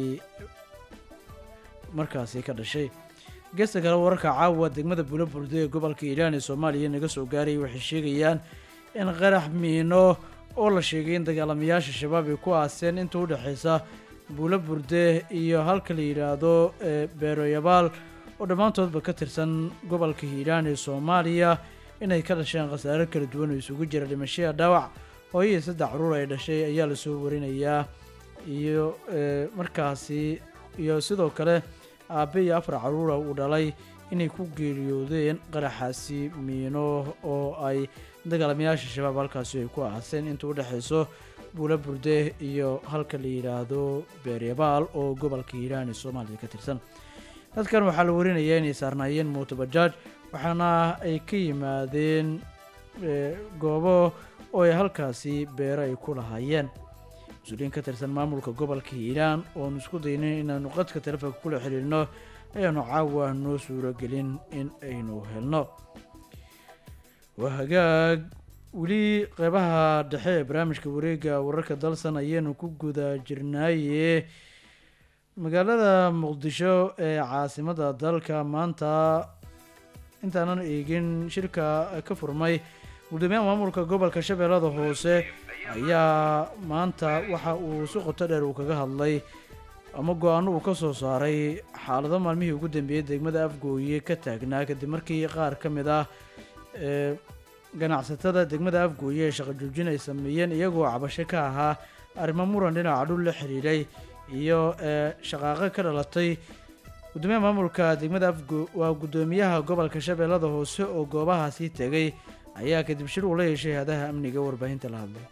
markaasi ka dhashay geesta kale wararka caawa degmada buulaburde ee gobolka iiraan ee soomaaliya naga soo gaarayay waxay sheegayaan in qarax miino oo la sheegay in dagaalamayaasha shabaab ay ku aaseen inta u dhexeysa buulaburde iyo halka la yidhaahdo beeroyabaal oo dhammaantoodba ka tirsan gobolka hiiraan ee soomaaliya inay ka dhasheen khasaare kala duwan oo isugu jira dhimashaya dhaawac hooyo iyo saddex caruur ay dhashay ayaa lasoo warinayaa iyo markaasi iyo sidoo kale aabe iyo afar caruura uu dhalay inay ku geeriyoodeen qaraxaasi miino oo ay dagaalamayaasha shabaab halkaasi ay ku aaseen inta u dhexeyso buula burde iyo halka la yidhaahdo beeryabaal oo gobolka hiiraan ee soomaaliya ka tirsan dadkan waxaa la warinayaa inay saarnaayeen mootobajaaj waxaana ay ka yimaadeen goobo oo ay halkaasi beero ay ku lahaayeen mas-uuliyiin ka tirsan maamulka gobolka hiiraan oonu isku daynay inaanu qadka telefoonka kula xiriirno ayaanu caawa noo suuragelin in aynu helno waa hagaag weli qeybaha dhexe ee barnaamijka wareegga wararka dalsan ayaynu ku guda jirnaaye magaalada muqdisho ee caasimadda dalka maanta intaanan eegin shirka ka furmay gudoomiyaha maamulka gobolka shabeellada hoose ayaa maanta waxa uu si qoto dheer uu kaga hadlay ama go-aano uu ka soo saaray xaalado maalmihii ugu dambeeyey degmada afgooye ka taagnaa kadib markii qaar ka mid ah ee ganacsatada degmada afgooye ee shaqo joojin ay sameeyeen iyagoo cabasho ka ahaa arrimo muran dhinaca dhul la xiriiray iyo ee shaqaaqo ka dhalatay gudoomiyaha maamulka degmada afgo waa gudoomiyaha gobolka shabeellada hoose oo goobahaasi tegay ayaa kadib shir uu la yeeshay hadaha amniga warbaahinta la hadlay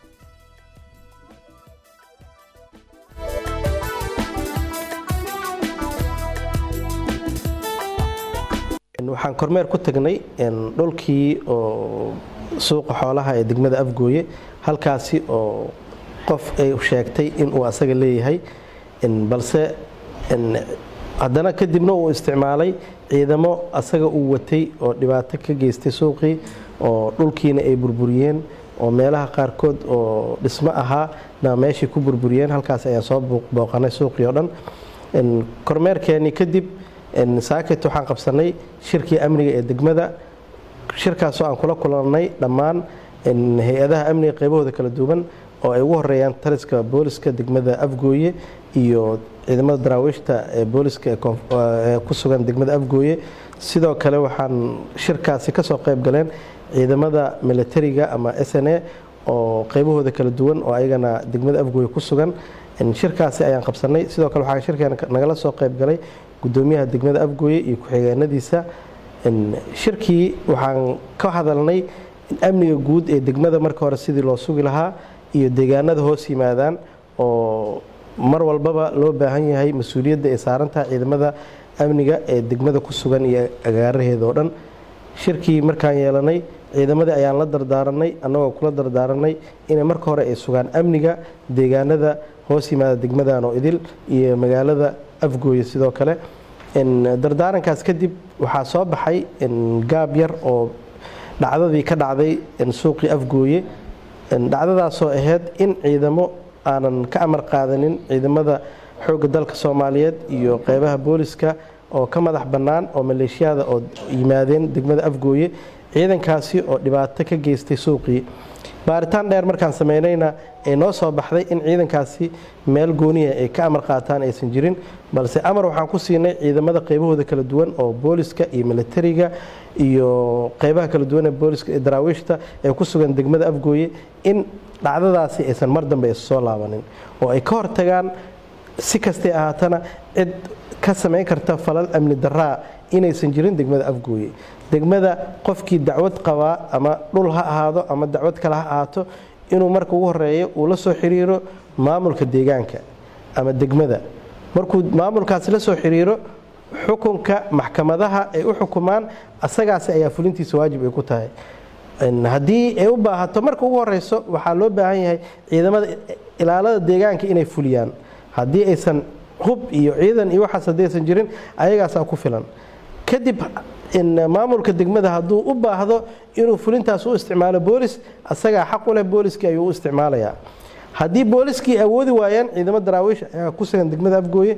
waxaan kormeer ku tagnay dhulkii oo suuqa xoolaha ee degmada afgooye halkaasi oo qof ay sheegtay inuu asaga leeyahay balse haddana kadibna uu isticmaalay ciidamo asaga uu watay oo dhibaato ka geystay suuqii oo dhulkiina ay burburiyeen oo meelaha qaarkood oo dhismo ahaa na meeshii ku burburiyeen halkaas ayaan soo booqanay suuqii oo dhan kormeerkeenii kadib saaket waxaan qabsanay shirkii amniga ee degmada shirkaasoo aan kula kulannay dhammaan hay-adaha amniga qaybahooda kala duwan oo ay ugu horeeyaan taliska booliska degmada afgooye iyo ciidamada daraawiishta ee booliska ee ku sugan degmada afgooye sidoo kale waxaan shirkaasi kasoo qayb galeen ciidamada militariga ama s n a oo qaybahooda kala duwan oo ayagana degmada afgooye ku sugan shirkaasi ayaan qabsanay sidoo kale waxaa shirkeena nagala soo qayb galay gudoomiyaha degmada afgooye iyo ku-xigeenadiisa shirkii waxaan ka hadalnay amniga guud ee degmada marka hore sidii loo sugi lahaa iyo deegaanada hoos yimaadaan oo mar walbaba loo baahan yahay mas-uuliyadda ay saaran tahay ciidamada amniga ee degmada ku sugan iyo agaaraheeda oo dhan shirkii markaan yeelanay ciidamadii ayaan la dardaaranay annagoo kula dardaaranay inay marka hore ay sugaan amniga deegaanada hoos yimaada degmadan oo idil iyo magaalada afgooye sidoo kale dardaarankaas kadib waxaa soo baxay gaab yar oo dhacdadii ka dhacday suuqii afgooye dhacdadaasoo ahayd in ciidamo aanan ka amar qaadanin ciidamada xoogga dalka soomaaliyeed iyo qeybaha booliska oo ka madax bannaan oo maleeshiyada oo yimaadeen degmada afgooye ciidankaasi oo dhibaato ka geystay suuqii baaritaan dheer markaan sameynayna ee noo soo baxday in ciidankaasi meel gooniya ay ka amar qaataan aysan jirin balse amar waxaan ku siinay ciidamada qeybahooda kala duwan oo booliska iyo militariga iyo qeybaha kala duwan ee booliska ee daraawiishta ee ku sugan degmada afgooye in dhacdadaasi aysan mar dambe soo laabanin oo ay ka hortagaan si kastay ahaatana cid ka samayn karta falal amni daraa inaysan jirin degmada afgooye degmada qofkii dacwad qabaa ama dhul ha ahaado ama dacwad kale ha ahaato inuu marka ugu horeeyo uu la soo xiriiro maamulka deegaanka ama degmada markuu maamulkaasi la soo xiriiro xukunka maxkamadaha ay u xukumaan asagaasi ayaa fulintiisa waajib ay ku tahay haddii ay u baahato marka ugu horeyso waxaa loo baahan yahay ciidamada ilaalada deegaanka inay fuliyaan haddii aysan hub iyo ciidan iyo waxaas haddii aysan jirin ayagaasaa ku filan kadib maamulka degmada hadduu u baahdo inuu fulintaas u isticmaalo boolis asagaa xaq u leh booliskii ayuu u isticmaalayaa haddii booliskii awoodi waayaan ciidamo daraawiish ayaa ku sugan degmada afgooye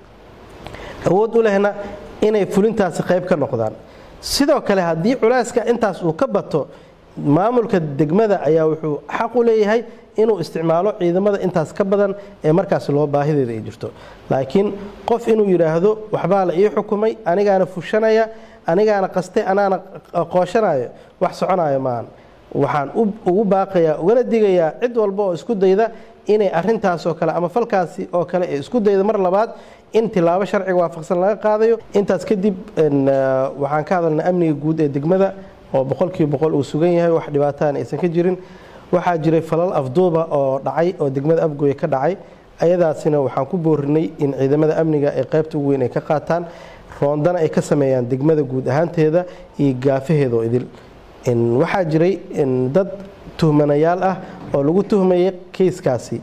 awood u lehna inay fulintaasi qayb ka noqdaan sidoo kale haddii culeyska intaas uu ka bato maamulka degmada ayaa wuxuu xaq u leeyahay inuu isticmaalo ciidamada intaas ka badan ee markaas loo baahideeda ay jirto laakiin qof inuu yidhaahdo waxbaa la ii xukumay anigaana fushanaya anigaana qastay anaana qooshanayo wax soconayo maahan waxaan ugu baaqayaa ugana digayaa cid walba oo isku dayda inay arintaasoo kale ama falkaasi oo kale ee isku dayda mar labaad in tilaabo sharciga waafaqsan laga qaadayo intaas kadib waxaan ka hadalnay amniga guud ee degmada oo boqolkiiba boqol uu sugan yahay wax dhibaataan aysan ka jirin waxaa jiray falal afduuba oo dhacay oo degmada afgooye ka dhacay ayadaasina waxaan ku boorinay in ciidamada amniga ay qaybta ugu weyn ay ka qaataan roondana ay ka sameeyaan degmada guud ahaanteeda iyo gaafaheeda oo idil waxaa jiray dad tuhmanayaal ah oo lagu tuhmayay keyskaasi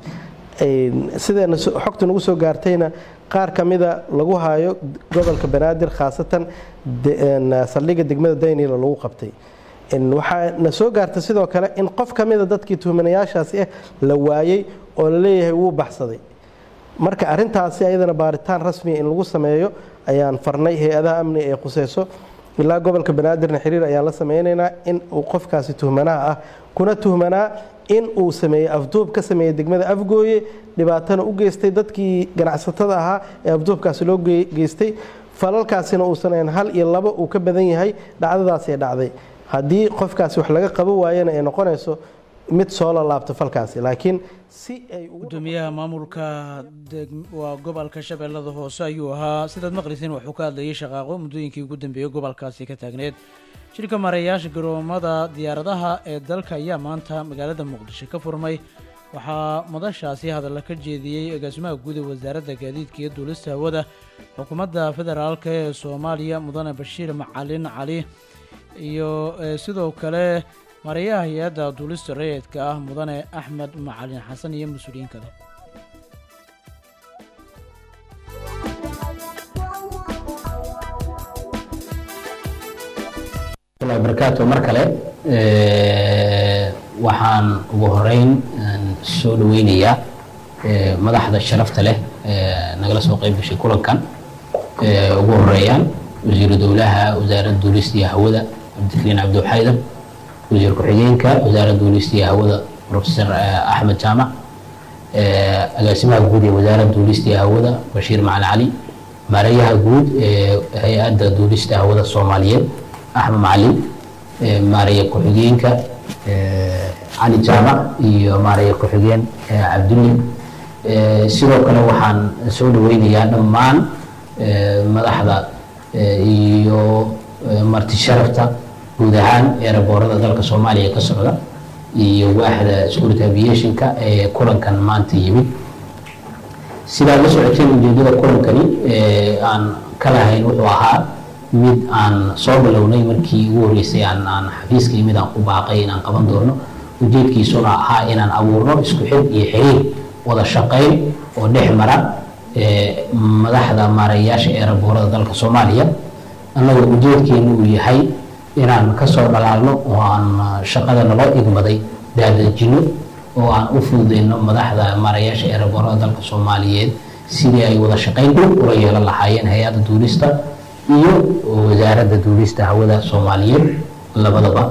sideena xogta nagu soo gaartayna qaar ka mida lagu haayo gobolka banaadir khaasatan saldhigga degmada daynila lagu qabtay waxaa na soo gaartay sidoo kale in qof ka mida dadkii tuhmanayaashaasi ah la waayey oo la leeyahay wuu baxsaday marka arintaasi ayadana baaritaan rasmiya in lagu sameeyo ayaan farnay hay-adaha amniga ee khuseyso ilaa gobolka banaadirna xiriir ayaan la sameynaynaa in uu qofkaasi tuhmanaha ah kuna tuhmanaa in uu sameeyey afduub ka sameeyey degmada afgooye dhibaatana u geystay dadkii ganacsatada ahaa ee afduubkaasi loo geystay falalkaasina uusan ahayn hal iyo labo uu ka badan yahay dhacdadaasi ee dhacday haddii qofkaasi wax laga qabo waayana ay noqonayso mid soo lalaabto falkaasi laakiin si ay gudoomiyaha maamulka waa gobolka shabeellada hoose ayuu ahaa sidaad maqlisiin wuxuu ka hadlayay shaqaaqo muddooyinkii ugu dambeeyey gobolkaasi ka taagneed shirka maarayaasha garoomada diyaaradaha ee dalka ayaa maanta magaalada muqdisho ka furmay waxaa madashaasi hadalla ka jeediyey agaasimaha guud ee wasaaradda gaadiidka iyo duulista hawada xukuumadda federaalk ee soomaaliya mudane bashiir macalin cali iyo sidoo kale mareeyaha hay-adda duulista rayidka ah mudane axmed macalin xasan iyo mas-uuliyiin kale barakaatu mar kale waxaan ugu horeyn soo dhaweynayaa madaxda sharafta leh nagala soo qayb gashay kulankan ugu horeeyaan wasiiru dowlaha wasaaradda duulista iyo hawada cabdikariin cabdiwaxaydan wasiir ku-xigeenka wasaaradda duulista iyo hawada profesor axmed jaamac agaasimaha guud ee wasaaradda duulista iyo hawada bashiir macalin cali maareeyaha guud ee hay-adda duulista hawada soomaaliyeed axmed macalin maareeya ku-xigeenka cali jaamac iyo maareeya ku-xigeen cabdulle sidoo kale waxaan soo dhaweynayaa dhammaan madaxda iyo marti sharafta guud ahaan eeraboorada dalka soomaaliya ka socda iyo waaxda security aviationka ee kulankan maanta yimid sidaad la socoteen ujeedada kulankani aan ka lahayn wuxuu ahaa mid aan soo bilownay markii ugu horreysay aan aan xafiiska yimid aan ku baaqay inaan qaban doono ujeedkiisuna ahaa inaan abuurno isku xid iyo xiriir wada shaqayn oo dhex mara madaxda maarayaasha ee raboorada dalka soomaaliya annagoo ujeedkeenu uu yahay inaan kasoo dhalaalno oo aan shaqada naloo igmaday daadajino oo aan u fududeyno madaxda maarayaasha ee raboorada dalka soomaaliyeed sidii ay wada shaqayn dhow ula yeelan lahaayeen hay-adda duulista iyo wasaaradda duulista hawada soomaaliyeed labadaba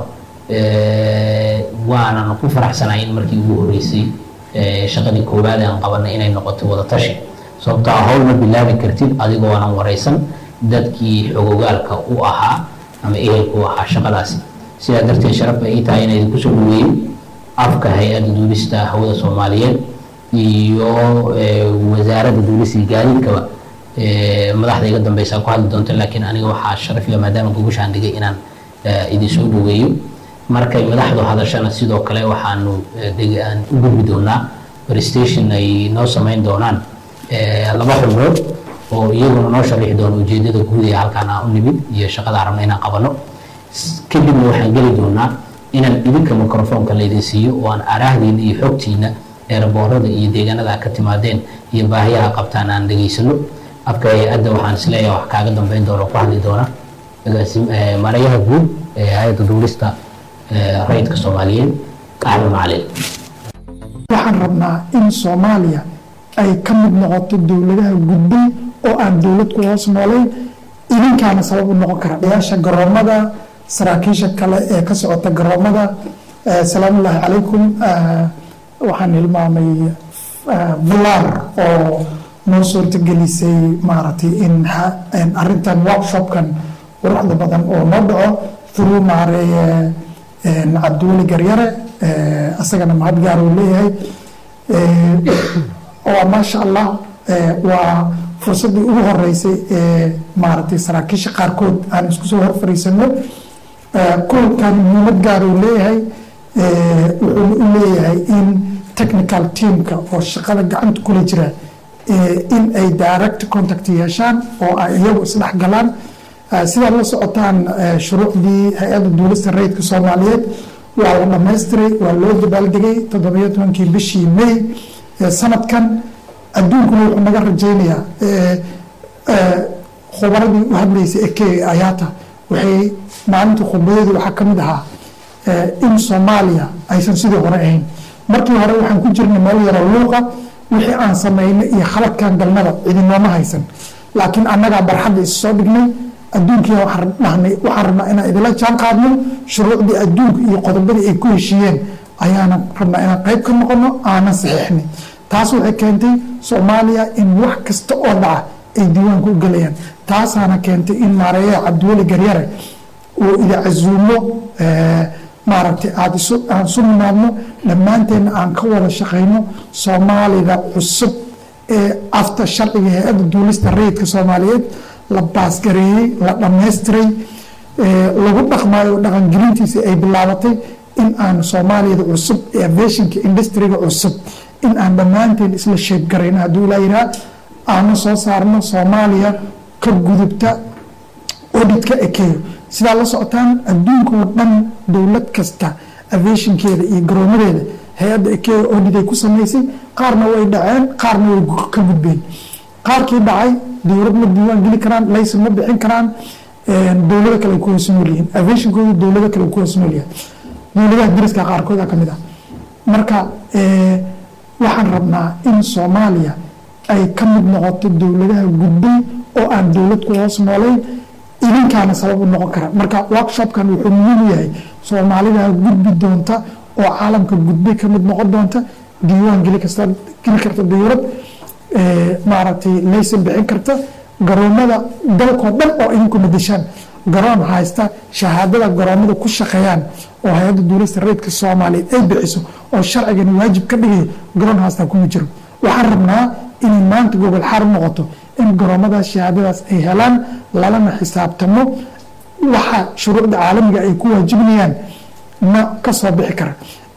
waanan ku faraxsanahay in markii ugu horreysay shaqadii koowaad aan qabanay inay noqoto wada tashi sababtoo ah howl ma bilaabi kartid adigoo aanan wareysan dadkii xogogaalka u ahaa ama ehelka u ahaa shaqadaasi sidaa darteed sharaf bay ii tahay inay idinku soo dhaweeyo afka hay-adda duulista hawada soomaaliyeed iyo wasaaradda duulista iyo gaadiidkaba madaxda iga dambeysa ku hadli doonta laakiin aniga waxaa sharafiga maadaama gogoshaan dhigay inaan idin soo dhaweeyo markay madaxdu hadashana sidoo kale waxaanu aan u gudbi doonaa prestation ay noo sameyn doonaan laba xubnood oo iyaguna noo sharixi doono ujeedada guud ee halkaan aan u nimid iyo shaqada rabna inaan qabano kadibna waxaan geli doonaa inaan idinka microfoonka laydin siiyo oo aan araahdiina iyo xogtiina ee raboorada iyo deegaanada ka timaadeen iyo baahiyaha qabtaan aan dhegaysano afka hay-adda waxaan isleeyahay wax kaaga dambeyn doona oo ku hadli doona maarayaha guud ee hay-adda duulista rayidka soomaaliyeed axmed macalin waxaan rabnaa in soomaaliya ay ka mid noqoto dowladaha gudbay oo aan dowlad ku hoos noolayn idinkaana sabab u noqon kara yaasha garoomada saraakiisha kale ee ka socota garoomada salaamullaahi calaykum waxaan hilmaamay bulaar oo noo suurtagelisay maaragtay in arintan workshopkan quruxda badan oo noo dhaco through maareeye cabdiweli garyare asagana mahad gaar uu leeyahay waa maasha allah waa fursaddii ugu horeysay ee maaragtay saraakiisha qaarkood aan isku soo hor fariisano kulankan muhiimad gaar uu leeyahay wuxuuna u leeyahay in technical teamka oo shaqada gacanta kula jira in ay direct contact yeeshaan oo ay iyagu isdhex galaan sidaad la socotaan shuruucdii hay-adda duulista rayidka soomaaliyeed waa la dhamaystiray waa loo dabaaldegay toddobiyo tobankii bishii may sanadkan adduunkuna wuxuu naga rajaynayaa khubaradii u hadlaysay eke ayaata waxay maalinta khudbadeedu waxaa ka mid ahaa in soomaaliya aysan sidii hore ahayn markii hore waxaan ku jirnay meel yaro luuqa wixii aan samaynay iyo khaladkan galnada cidinooma haysan laakiin annagaa barxadda is soo dhignay adduunkii waxaan dhahnay waxaan rabnaa inaan idila jaan qaadno shuruucdii adduunka iyo qodobadii ay ku heshiiyeen ayaanan rabnaa inaan qayb ka noqono aanan saxiixnay taas waxay keentay soomaaliya in wax kasta oo dhaca ay diiwaanka u gelayaan taasaana keentay in maareeyaha cabdiweli garyare uu ida casuumo maaragtay aada isu aan isu nimaadno dhammaanteenna aan ka wada shaqayno soomaalida cusub ee afta sharciga hay-adda duulista rayidka soomaaliyeed la baasgareeyey la dhammaystiray lagu dhaqmaayo dhaqangelintiisa ay bilaabatay in aan soomaaliyada cusub ee aviationka industriga cusub in aan dhammaanteen isla sheebgarayno hadduu ilaa yiraa aanu soo saarno soomaaliya ka gudubta auditka ekeyo sidaa la socotaan adduunka oo dhan dowlad kasta aviationkeeda iyo garoomadeeda hay-adda ekeyo audit ay ku samaysay qaarna way dhaceen qaarna way ka gudbeen qaarkii dhacay dowlad ma diiwaan geli karaan laysan ma bixin karaan dowlado kale ay ku hoos nool yihiin aviationkooda dowlado kale ku hoos nool yahay dowladaha dariska qaarkooda ka mid ah marka waxaan rabnaa in soomaaliya ay ka mid noqoto dowladaha gudbay oo aan dowlad ku hoos noolayn idinkaana sabab u noqon kara marka workshopkan wuxuu muhiim u yahay soomaalida gudbi doonta oo caalamka gudbay ka mid noqon doonta diiwaan geli kasta geli karta dowlad maaragtay laysan bixin karta garoomada dalkoo dhan oo idinku madashaan garoon haysta shahaadada garoomada ku shaqeeyaan oo hay-adda duulista rayidka soomaaliyeed ay bixiso oo sharcigan waajib ka dhigayo garoon haastaa kuma jiro waxaan rabnaa inay maanta gobol xaar noqoto in garoomadaas shahaadadaas ay helaan lalana xisaabtamo waxa shuruucda caalamiga ay ku waajibinayaan na ka soo bixi kara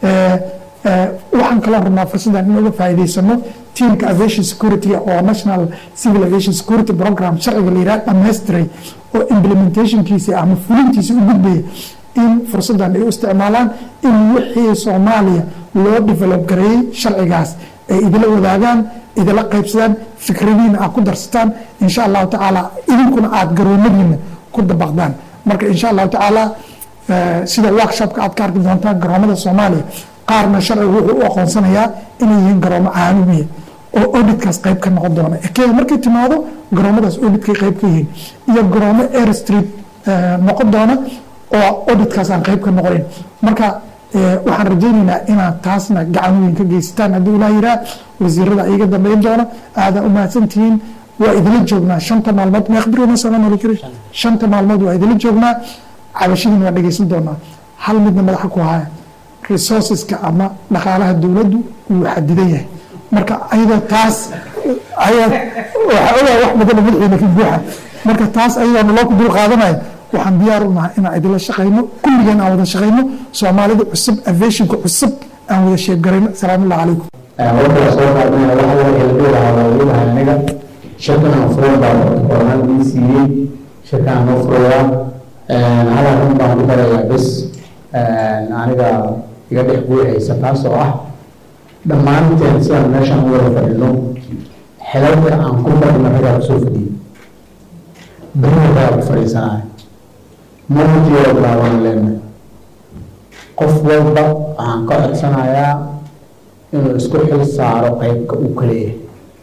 Eh, eh, waxaan kaloo rabnaa fursaddan in uga faa'iidaysano teamka aviation security oo national civil aviation security program sharciga la yidhaha dhammaystiray oo implementationkiisa ama fulintiisa u gudbaya in fursaddan ay u isticmaalaan in wixii soomaaliya loo develop gareeyey sharcigaas ay idila wadaagaan idila qaybsadaan fikradiina aad ku darsataan insha allahu tacaala idinkuna aad garoomadiina ku dabaqdaan marka insha allahu tacaala eh, sida workshopka aad ka arki doontaan garoomada soomaaliya qaarna sharcigu wuxuu u aqoonsanayaa inay yihiin garoomo caalamiya oo auditkaas qayb ka noqon doona kenya markay timaado garoomadaas auditkay qayb ka yihiin iyo garoomo air street eh, noqon doona oo auditkaas aan qayb ka noqonin marka eh, waxaan rajaynaynaa inaad taasna gacan weyn ka geysataan haddii ilaah yiraa wasiirada iga dambeyn doona aadaa u mahadsantihiin waa idila joognaa shanta maalmood meeqbirina salaam kari shanta maalmood waa idila joognaa cabashadiina waa dhegeysan doonaa hal midna madaxa ku haya resourceska ama dhaqaalaha dowladdu wuu xadidan yahay marka ayadoo taas ayad waxa ogaa wax badan oo madaxiina ka buuxa marka taas ayadoo naloo ku dul qaadanayo waxaan diyaar u nahay inaan idila shaqayno kulligeen aan wada shaqayno soomaalida cusub aviationka cusub aan wada sheebgarayno salaamullahi calaykum warkaa soo qaadnaya waxa laga kala dheerahaa waa leedahay aniga shirkan aan furan baa kornaan ii siiyey shirkan aan noo furayaa hal arrin baan ku darayaa bes aniga iga dhex buuxaysa taas oo ah dhammaanteen sidaan meeshaan u wada fadhino xilalka aan ku fadhino ragaa kusoo fadhiyey berina ragaa ku fadhiisanaya mawtiyo bilaaban leenahay qof walba waxaan ka codsanayaa inuu isku xil saaro qaybka uu ka leeyahay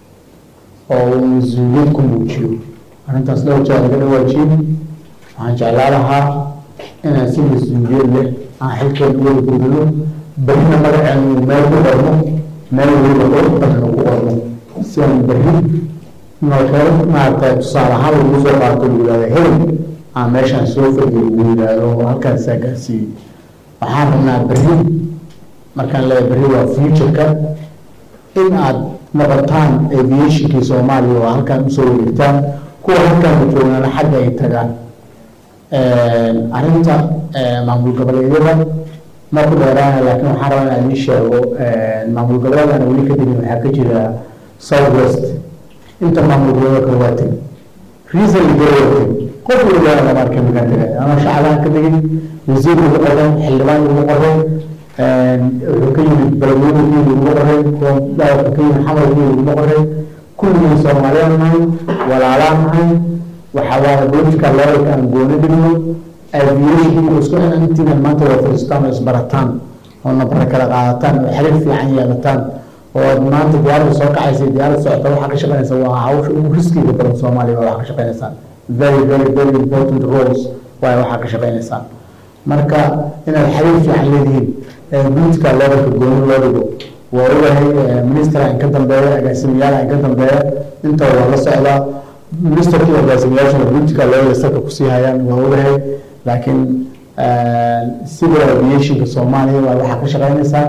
oo uu mas-uuliyad ku muujiyo arrintaas dhowr jeer laga dhawaajiyey waxaan jeclaa lahaa inaan si mas-uuliyad leh aan xilkeena u wada gudano berrina magaceena uu meel ku qorno meel weliba qurux badan uu ku qorno si aan berri noolkeel maaragtay tusaale ahaan lagu soo qaato lagu yidhahdo hebel aan meeshaan soo fadhiyo lagu yidhahdo halkaasaa gaarsiiyey waxaan rabnaa berri markaan leeyahay berri waa futureka in aad noqotaan aviationkii soomaaliya oo halkaan usoo wareegtaan kuwa halkaan joognana xagga ay tagaan arrinta maamul goboleedyada ma ku dheeraana laakiin waxaan rabaa inaan idiin sheego maamul goboleedana weli ka degin waxaa ka jira south west inta maamul goboleedo kale waa teg reason ligero waa teg qof waliba lama arkay makaan tegay ama shacabaan ka degin wasiir ugu qoray xildhibaan ugu qoray wuxuu ka yimid beledweyne ugu qoray daawka ka yimid xamar ugu qoray kulligii soomaaliyaan nahay walaalaan nahay waxaa waaye political levelka aan gooni dhigno aviation isku xiran intiina maanta waa fadhiistaan oo isbarataan oo nabara kala qaadataan oo xiriir fiican yeelataan oo aad maanta diyaaradda soo kacaysa diyaaradda socota waxaa ka shaqaynaysa waa hawsha ugu riskiga badan soomaaliya waa waxaa ka shaqaynaysaan very very very important roles waaye waxaa ka shaqaynaysaan marka inaad xiriir fiican leedihiin political levelka gooni loo dhigo waa ogahay minister aan ka dambeeya agaasimayaal aan ka dambeeya inta waa la socdaa ministerkii agaasimayaashuna political level salka kusii hayaan waa ogahay laakiin civil aviationka soomaaliya waa waxaa ka shaqaynaysaan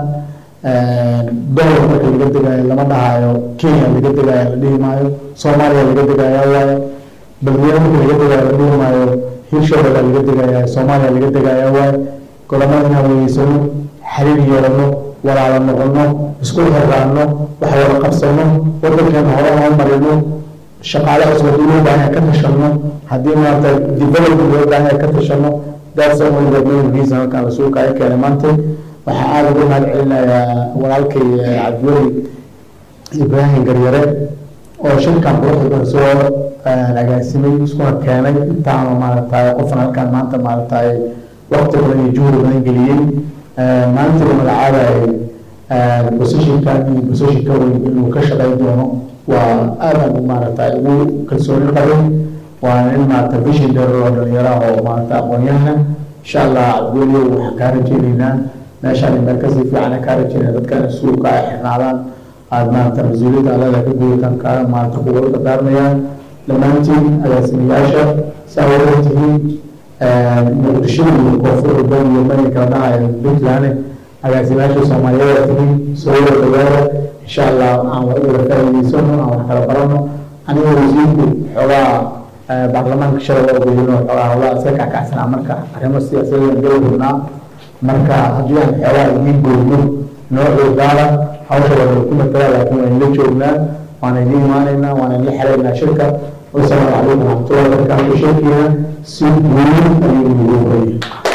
dollar marka laga degayo lama dhahayo kenya laga degayo la dhihi maayo soomaaliya laga degaya waayo balweyne marka laga degayo la dhihi maayo hirshabelle laga degaya soomaaliya laga degaya waayo golamada inaan weyeysano xiriir yeelano walaalo noqono isku xiraano wax wada qabsano wadankeena hore aan marino shaqaale cusub haddii loo baahan yahay ka tashano haddii maarata development loo baahan yahay ka tashano that's only the main reason halkaan la suuqa ay keenay maanta waxaa aada ugu mahad celinayaa walaalkay cabdiweli ibraahim garyare oo shirkan quruxda badan soo agaasimay iskuna keenay intaanu maaragtay qofan halkaan maanta maaragtay waqti badan iyo juhdi badan geliyey maanta la magacaabayay positionkan iyo position ka weyn inuu ka shaqayn doono waa aadaan maaragtay ugu kalsooni qabay waa in maarata vision dheer oo dhalinyaro oo maarata aqoon-yahana insha allah cabdiweli waxaan kaa rajeynaynaa meeshaan meel kasii fiican kaa rajeynaya dadkan suuqa ay xirnaadaan aad maarata mas-uuliyadda alada ka gudataan kaa maarata kuwa dardaarmayaan dhammaantiin agaasimayaasha saa wada tihiin muqdisho iyo koonfur urban iyo mani kala dhahayo puntland agaasimayaasha soomaaliyeed tihiin soo wada dhawaada insha allah aan wada faa'iidaysano aan wax kala barano aniga wasiirku xoogaa baarlamaanka shalay waa ogeyino xoogaa howlaha iska kackacsanaa marka arrimo siyaasadeed geli rabnaa marka haddii aan xeelaa idiin goyno noocii gaala hawsha waa ku matala laakiin waan la joognaa waan idiin imaanaynaa waan idin xelaynaa shirka wasalaamu calaykum waraxmatullahi wabarakaatu shirkiina si weyn ayuu ugu horeeyay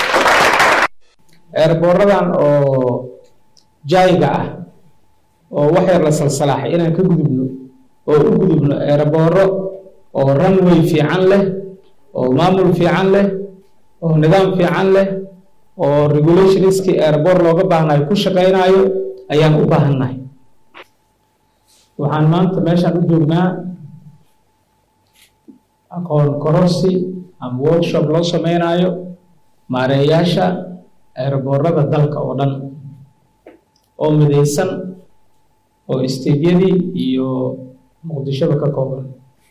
eerbooradan oo jaayiga ah oo wax yar la salsalaaxay inaan ka gudubno oo u gudubno eerbooro oo runway fiican leh oo maamul fiican leh oo nidaam fiican leh oo regulationskii eerboor looga baahnayo ku shaqaynayo ayaan u baahannahay waxaan maanta meeshaan u joognaa aqoon kororsi ama workshop loo sameynayo maareeyaasha eerboorada dalka oo dhan oo midaysan oo isteedyadii iyo muqdishoba ka kooban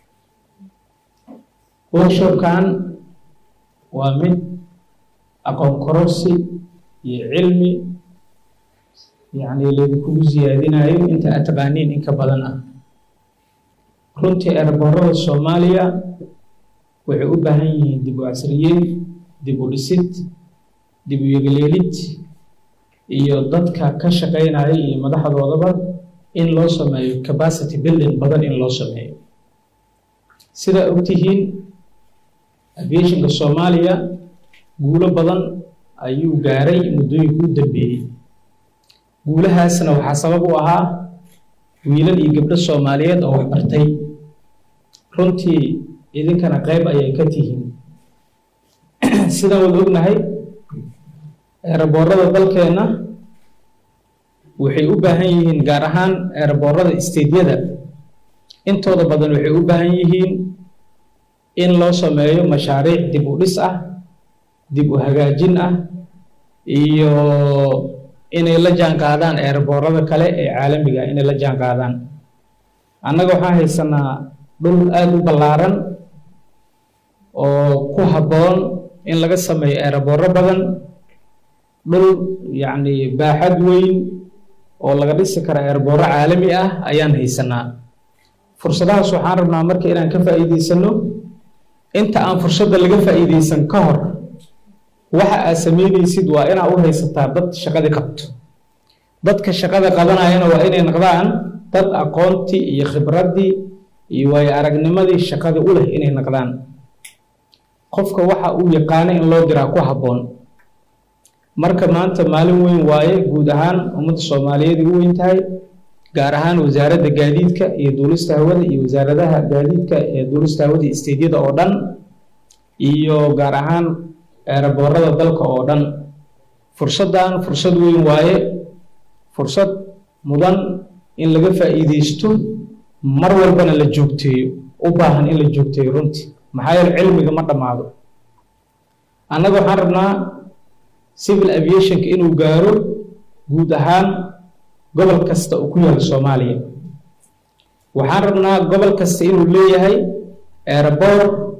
workshopkan waa mid aqoon kororsi iyo cilmi yacni laydinkugu siyaadinayo inta aad taqaaniin in ka badan ah runtii eerboorada soomaaliya waxay u baahan yihiin dib u casriyeyn dib u dhisid dib u yegleelid iyo dadka ka shaqaynaya iyo madaxdoodaba in loo sameeyo capacity building badan in loo sameeyo sidaa ogtihiin aviationka soomaaliya guulo badan ayuu gaaray muddooyinka u dambeeyey guulahaasna waxaa sabab u ahaa wiilal iyo gabdho soomaaliyeed oo wax bartay runtii idinkana qayb ayay ka tihiin sidaan wada ognahay eeraboorada dalkeenna waxay u baahan yihiin gaar ahaan eeraboorada isteedyada intooda badan waxay u baahan yihiin in loo sameeyo mashaariic dib u dhis ah dib u hagaajin ah iyo inay la jaan qaadaan eeraboorada kale ee caalamiga ah inay la jaan qaadaan annaga waxaan haysanaa dhul aada u ballaaran oo ku habboon in laga sameeyo eerabooro badan dhul yacni baaxad weyn oo laga dhisi kara eerabooro caalami ah ayaan haysanaa fursadahaas waxaan rabnaa marka inaan ka faa'iidaysano inta aan fursadda laga faa'iidaysan ka hor waxa aad samaynaysid waa inaa u haysataa dad shaqadii qabto dadka shaqada qabanayana waa inay noqdaan dad aqoontii iyo khibraddii iyo waayo aragnimadii shaqada u leh inay noqdaan qofka waxa uu yaqaano in loo diraa ku habboon marka maanta maalin weyn waaye guud ahaan ummadda soomaaliyeed ay u weyn tahay gaar ahaan wasaaradda gaadiidka iyo duulista hawada iyo wasaaradaha gaadiidka ee duulista hawada isteedyada oo dhan iyo gaar ahaan eeraboorada dalka oo dhan fursaddan fursad weyn waaye fursad mudan in laga faa'iidaysto mar walbana la joogteeyo u baahan in la joogteeyo runtii maxaa yeele cilmiga ma dhammaado annaga waxaan rabnaa civil aviationka inuu gaaro guud ahaan gobol kasta uu ku yaalo soomaaliya waxaan rabnaa gobol kasta inuu leeyahay eeraboor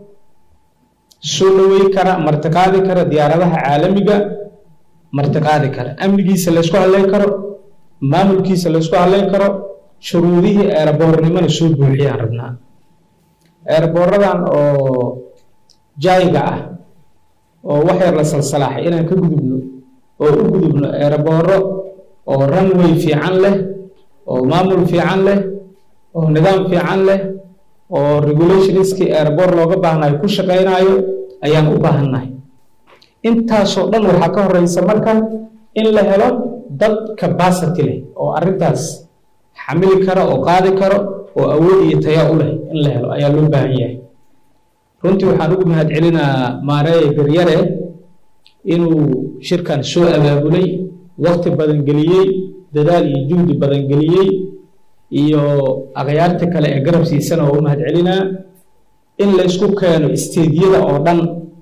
soo dhawey kara martiqaadi kara diyaaradaha caalamiga martiqaadi kara amnigiisa laysku hadlayn karo maamulkiisa laysku hadlayn karo shuruudihii eeraboornimona soo buuxiyaan rabnaa eeraboorradan oo jaayiga ah oo wax yar la salsalaaxay inaan ka gudubno oo u gudubno eerabooro oo runway fiican leh oo maamul fiican leh oo nidaam fiican leh oo regulationskii eeraboor looga baahnayo ku shaqaynayo ayaan u baahannahay intaasoo dhan waxaa ka horeysa marka in la helo dad capacity leh oo arrintaas xamili kara oo qaadi karo oo awood iyo tayaa u leh in la helo ayaa loo baahan yahay runtii waxaan ugu mahad celinaa maareeye garyare inuu shirkan soo abaabulay waqti badan geliyey dadaal iyo juhdi badan geliyey iyo akhyaarta kale ee garab siisana oo u mahad celinaa in la isku keeno isteedyada oo dhan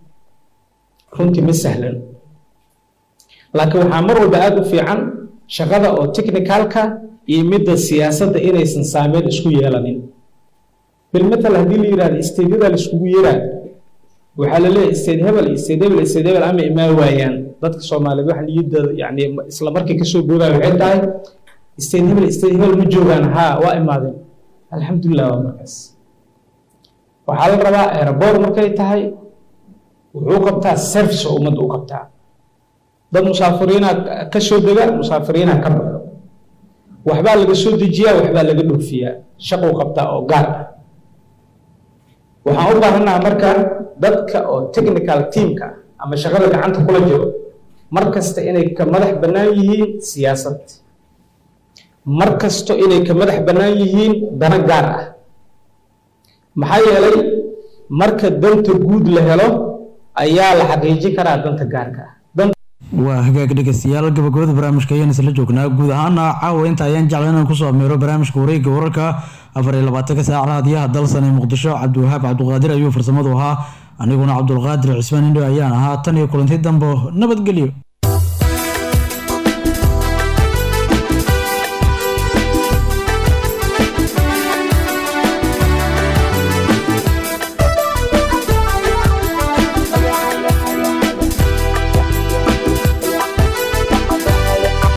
runtii ma sahlan laakiin waxaa mar walba aada u fiican shaqada oo technicalka iyo midda siyaasadda inaysan saameyn isku yeelanin bilmatal haddii la yidhahdo isteedyada la iskugu yeraa waxaa la leeyahay isteed hebel isteed hebel isteed hebel ama imaa waayaan dadka soomaaliyeed waxa niyadooda yacni isla markii kasoo boodaya waxay tahay isteed hebel isteed hebel ma joogaan haa waa imaadeen alxamdulilah waa markaas waxaa la rabaa aeroboor markay tahay wuxuu qabtaa service oo ummadda u qabtaa dad musaafiriina ka soo dega musaafiriina ka baxo waxbaa laga soo dejiyaa waxbaa laga dhoofiyaa shaquu qabtaa oo gaar ah waxaan u baahanaha marka dadka oo technical teamka ama shaqada gacanta kula jiro mar kasta inay ka madax bannaan yihiin siyaasad mar kasto inay ka madax bannaan yihiin dana gaar ah maxaa yeelay marka danta guud la helo ayaa la xaqiijin karaa danta gaarka ah waa hagaag dhegeystayaal gabagabada barnaamijka ayaan isla joognaa guud ahaana caawa inta ayaan jeclay inaan kusoo ameero barnaamijka wareegga wararka afar iyo labaatanka saaca hadiyaha dalsan ee muqdisho cabdiwahaab cabdiqaadir ayuu farsamadu ahaa aniguna cabdulqaadir cismaan indho ayaan ahaa tan iyo kulanti dambo nabadgelyo